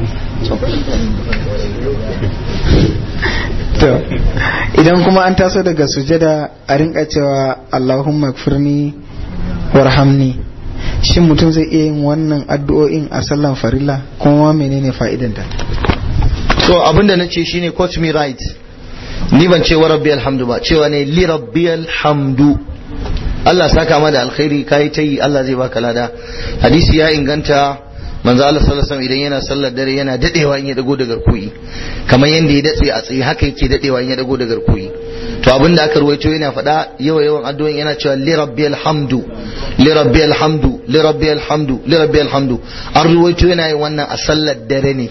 to idan kuma an taso daga sujada a rinka cewa allahumma gfirni warhamni shin mutum zai iya yin wannan addu'o'in a sallan farilla kuma menene fa'idanta to abinda na ce shine quote me right ni ban ce wa rabbi alhamdu ba cewa ne li rabbi alhamdu Allah saka ma da alkhairi kai ta yi Allah zai baka lada hadisi ya inganta manzo Allah sallallahu alaihi wasallam idan yana sallar dare yana dadewa in ya dago da garkuyi kamar yanda ya datse a tsaye haka yake dadewa in ya dago da garkuyi to abin da aka ruwaito yana faɗa yawa yawan addu'o'in yana cewa li rabbi alhamdu li rabbi alhamdu li rabbi alhamdu li rabbi alhamdu an ruwaito yana yin wannan a sallar dare ne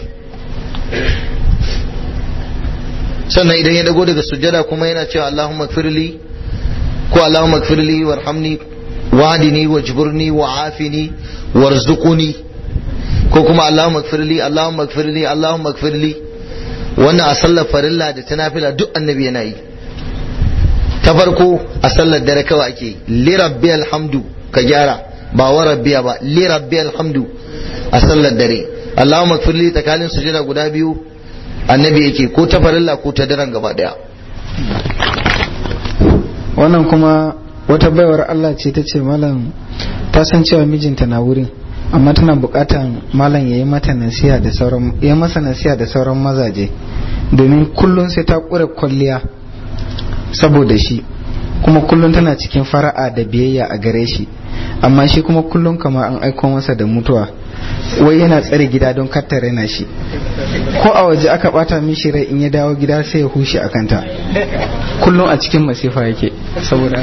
sannan idan ya dago daga sujjada kuma yana cewa Allahumma gfirli ko Allahumma gfirli warhamni wahdini wajburni wa'afini warzuqni ko kuma Allahumma gfirli Allahumma gfirli Allahumma gfirli wannan a sallar farilla da ta nafila duk annabi yana yi ta farko a sallar dare kawai ake li rabbi alhamdu ka gyara ba wa rabbiya ba li rabbi alhamdu a sallar dare Allahumma gfirli tsakanin sujjada guda biyu annabi yake ko ta farilla ko ta daren gaba daya wannan kuma wata baiwar Allah ce ta ce malam ta san cewa mijinta na wurin amma tana bukatan malam ya yi mata nasiha da sauran ya masa nasiha da sauran mazaje domin kullum sai ta kure kwalliya saboda shi kuma kullum tana cikin fara'a da biyayya a gare shi amma shi kuma kullum kamar an aiko masa da mutuwa wai yana tsare gida don kattare na shi ko a waje aka bata mishi rai in ya dawo gida sai ya hushe a kanta kullum a cikin masifa yake saboda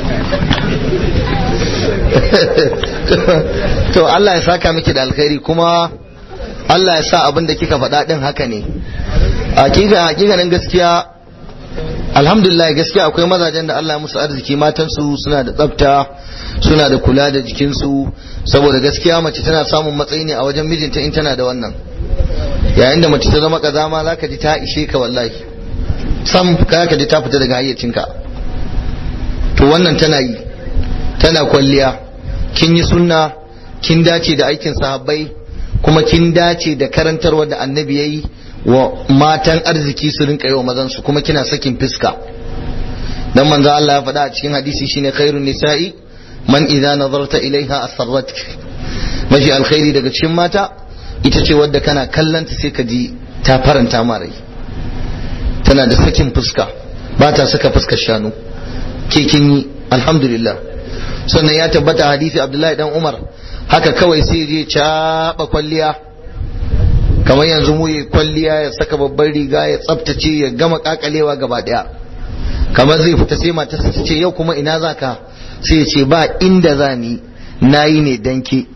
to Allah ya saka miki da alkhairi kuma Allah ya sa abin da kika faɗa din haka ne hakika hakikanin gaskiya alhamdulillah gaskiya akwai mazajen da Allah ya musu arziki matansu suna da tsafta suna da kula da jikinsu saboda gaskiya mace tana samun matsayi ne a wajen mijinta in tana da wannan yayin da mace ta zama kazama zaka ji ta ishe ka wallahi sam ka ji ta fita daga hayyacinka to wannan tana yi tana kwalliya kin yi sunna kin dace da aikin sahabbai kuma kin dace da karantarwa da annabi yayi wa matan arziki su rinka yi wa mazan su kuma kina sakin fiska dan manzo Allah ya faɗa a cikin hadisi shine khairun nisa'i man idza nazarta ilaiha asarratka mafi alkhairi daga cikin mata ita ce wadda kana kallanta sai ka ji ta faranta ma rai tana da sakin fuska ba ta saka fuskar shanu ke kin yi alhamdulillah sannan ya tabbata hadisi abdullahi dan umar haka kawai sai je caɓa kwalliya kamar yanzu mu yi kwalliya ya saka babban riga ya tsaftace ya gama kakalewa gaba daya kamar zai fita sai matarsa ta ce yau kuma ina za ka sai ya ce ba inda za ni na yi ne dan ke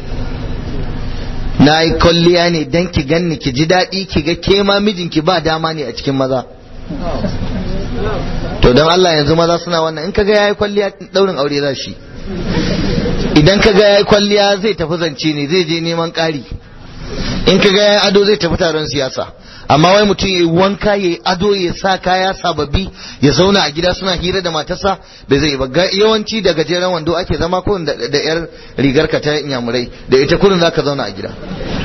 na yi kwalliya ne dan ki ganni ki ji daɗi ki ga ke ma mijinki ba dama ne a cikin maza to don Allah yanzu maza suna wannan in kaga yayi kwalliya daurin aure za shi idan kaga yayi kwalliya zai tafi zance ne zai je neman ƙari in kaga yayi ado zai tafi taron siyasa amma wai mutum yayi wanka yayi ado ya sa kaya sababbi ya zauna a gida suna hira da matarsa da zai ba yawanci da gajeren wando ake zama ko da yar rigar ka ta inyamurai da ita kurin zaka zauna a gida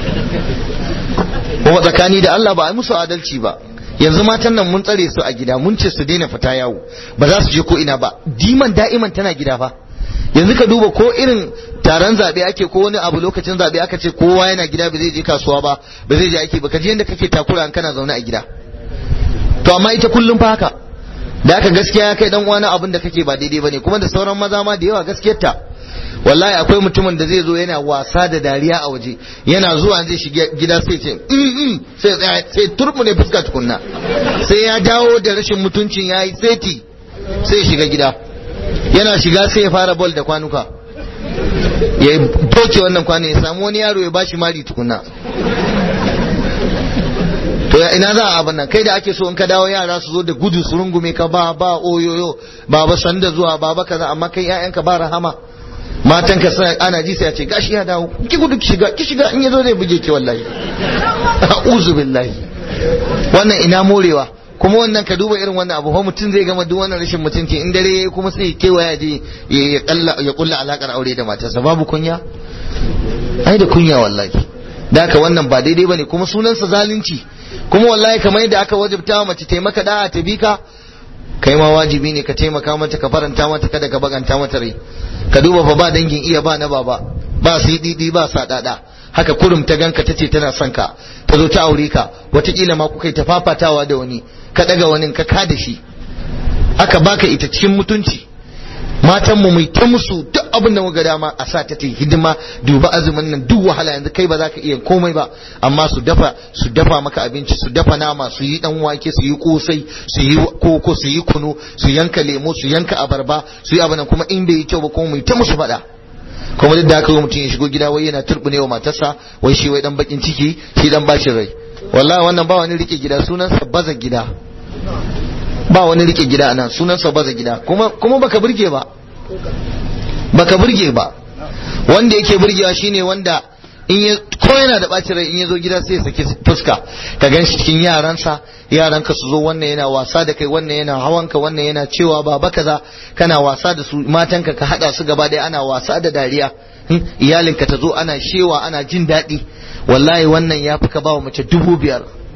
kuma tsakani da Allah ba a musu adalci ba yanzu matan nan mun tsare su a gida mun ce su daina fita yawo ba za su je ko ina ba diman da'iman tana gida fa yanzu ka duba ko irin taron zabe ake ko wani abu lokacin zabe aka ce kowa yana gida ba zai je kasuwa ba ba zai je aiki ba ka ji yadda kake takura an kana zaune a gida to amma ita kullum fa haka da aka gaskiya ya kai dan uwana abin da kake ba daidai bane kuma da sauran maza ma da yawa gaskiyar ta wallahi akwai mutumin da zai zo yana wasa da dariya a waje yana zuwa zai shiga gida sai ce sai tsaya sai turmune fuska tukunna sai ya dawo da rashin mutuncin yayi seti sai ya shiga gida yana shiga sai ya fara bol da kwanuka ya doke wannan kwano ya samu wani yaro ya bashi mari tukunna to ya ina za a abin nan kai da ake so in ka dawo yara su zo da gudu su rungume ka ba ba oyoyo baba sanda zuwa baba kaza amma kai ƴaƴanka ba rahama matan ka sai ana ji sai ya ce gashi ya dawo ki gudu ki shiga ki shiga in yazo zai buge ki wallahi a'udhu billahi wannan ina morewa kuma wannan ka duba irin wannan abu fa mutum zai gama duk wannan rashin mutunci in dare yayi kuma sai kewaya je ya kalla ya kulla alakar aure da matarsa babu kunya ai da kunya wallahi da haka wannan ba daidai bane kuma sunansa zalunci kuma wallahi kamar yadda aka wajibta wa mace taimaka da'a ta bika kai ma wajibi ne ka taimaka mata ka faranta mata kada ka baganta mata rai ka duba fa ba dangin iya ba na baba ba sididi ba sadada haka kurum ta ganka ta ce tana son ka ta zo ta aure ka watakila ma kuka yi ta fafatawa da wani ka daga wani ka ka da shi aka baka ita cikin mutunci matan mu mai ta musu duk abin da muka dama a sa ta ta hidima duba azumin nan duk wahala yanzu kai ba za ka iya komai ba amma su dafa su dafa maka abinci su dafa nama su yi dan wake su yi kosai su yi koko su yi kunu su yanka lemo su yanka abarba su yi abin kuma in bai yi kyau ba kuma mai ta musu faɗa kuma duk da haka mutum ya shigo gida wai yana turbune wa matarsa wai shi wai dan bakin ciki shi dan bashi rai wallahi wannan ba wani rike gida sunansa baza gida ba wani rike gida anan sunansa baza gida kuma kuma baka burge ba baka burge ba wanda yake burgewa shine wanda in ya ko yana da bacin rai in ya zo gida sai ya saki fuska ka gan shi cikin yaransa yaranka su zo wannan yana wasa da kai wannan yana hawanka wannan yana cewa baba kaza kana wasa da su matanka ka hada su gaba ɗaya ana wasa da dariya iyalinka ta zo ana shewa ana jin daɗi wallahi wannan ya fi ka ba wa mace dubu biyar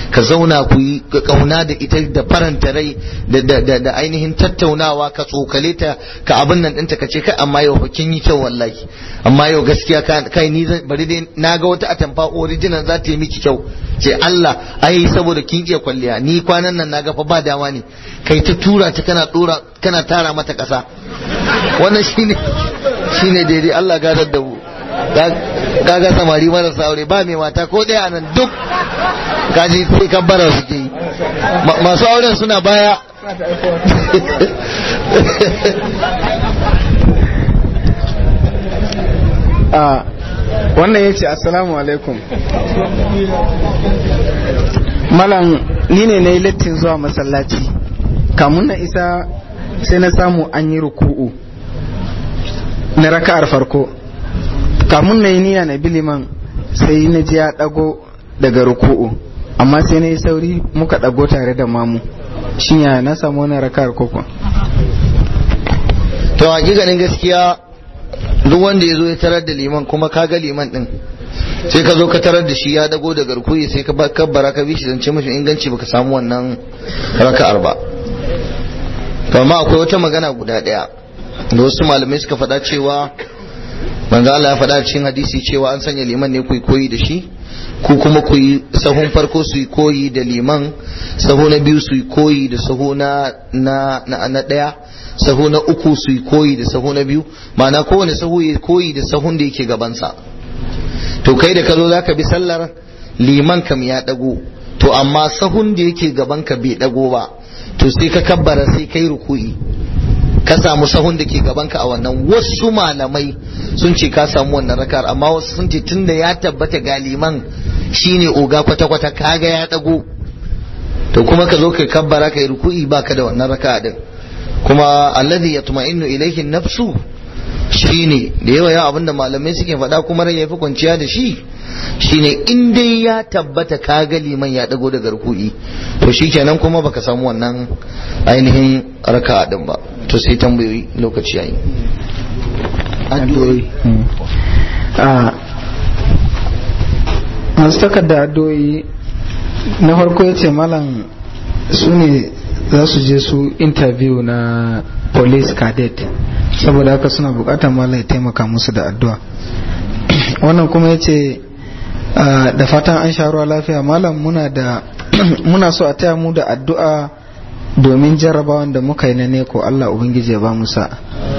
ka zauna ku yi kauna da ita da faranta rai da ainihin tattaunawa ka tsokale ta ka abin nan ɗinta ka ce kai amma yau fa kin yi kyau wallahi amma yau gaskiya kai ni bari dai na ga wata atamfa original za ta yi miki kyau ce Allah ai saboda kin iya kwalliya ni kwanan nan na ga fa ba dama ne kai ta tura ta kana dora kana tara mata kasa wannan shine shine daidai Allah gadar da mu kaga samari marasa aure ba mai mata ko ɗaya nan duk kaji sai kabbara suke yi masu auren suna baya a wannan ya ce assalamu alaikum malam ni ne na yi lattin zuwa masallaci kamun na isa sai na samu an yi ruku'u na raka'ar farko kamun na yi niyya na biliman sai na ji ya dago daga ruku'u amma sai na yi sauri muka dago tare da mamu shin ya na samu wani raka'ar koko to hakikanin gaskiya duk wanda ya zo ya tarar da liman kuma ka ga liman din sai ka zo ka tarar da shi ya dago daga ruku'i sai ka kabbara ka bi shi zance mafi inganci baka samu wannan raka'ar ba to amma akwai wata magana guda daya da wasu malamai suka faɗa cewa manzo Allah ya faɗa cikin hadisi cewa an sanya liman ne ku yi koyi da shi ku kuma ku yi sahun farko su yi koyi da liman sahu na biyu su yi koyi da sahu na na na ɗaya sahu na uku su yi koyi da sahu na biyu ma'ana kowane sahu ya koyi da sahun da yake gabansa to kai da ka zo za ka bi sallar liman kam ya ɗago to amma sahun da yake gaban ka bai ɗago ba to sai ka kabbara sai kai ruku'i ka samu sahun da ke gabanka a wannan wasu malamai sun ce ka samu wannan rakar amma wasu sun ce tunda ya tabbata galiman shine oga kwata-kwata kaga ya dago to kuma ka zo ka kabbara ka yi ruku'i baka da wannan raka din kuma alladhi yatma'innu ilayhi nafsu shine da yawa yawa abinda malamai suke faɗa kuma rai yafi kwanciya da shi shine in dai ya tabbata ka ga liman ya dago daga ruku'i to shikenan kuma baka samu wannan ainihin raka din ba to sai tambayoyi lokaci yayi addu'o'i masu takarda addu'o'i na farko ya ce malam su ne za su je su interview na police cadet saboda haka suna bukatar malam ya taimaka musu da addu'a wannan kuma ya ce da fatan an sha ruwa lafiya malam muna da muna so a taya mu da addu'a domin jarrabawan da muka yi na neko Allah ubangiji ya ba mu sa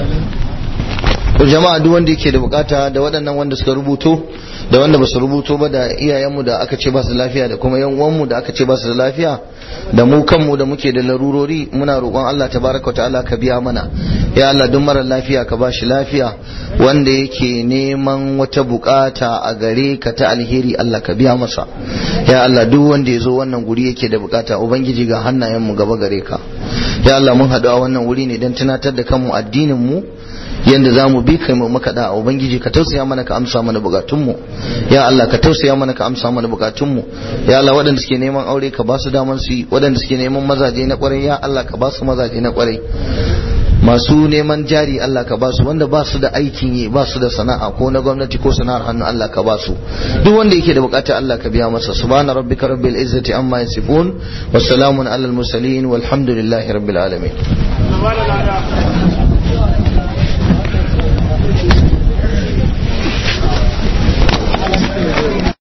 jama'a duk wanda yake da bukata da waɗannan wanda suka rubuto da wanda basu rubuto ba da iyayenmu da aka ce ba su lafiya da kuma yan uwanmu da aka ce ba su da lafiya da mu kanmu da muke da larurori muna roƙon Allah tabaraka ta'ala ka biya mana ya Allah duk mara lafiya ka ba shi lafiya wanda yake neman wata bukata a gare ka ta alheri Allah ka biya masa ya Allah duk wanda ya zo wannan guri yake da bukata ubangiji ga hannayenmu gaba gare ka ya Allah mun haɗu a wannan wuri ne don tunatar da kanmu addinin mu yanda za mu bi kai mu maka da ubangiji ka tausaya mana ka amsa mana bukatunmu ya Allah ka tausaya mana ka amsa mana bukatunmu ya Allah waɗanda suke neman aure ka ba su daman su yi waɗanda suke neman mazaje na kwarai ya Allah ka ba su mazaje na kwarai masu neman jari Allah ka ba su wanda ba su da aikin yi ba su da sana'a ko na gwamnati ko sana'ar hannu Allah ka ba su duk wanda yake da bukata Allah ka biya masa subhana rabbika rabbil izzati amma yasifun wa salamun alal mursalin walhamdulillahi rabbil alamin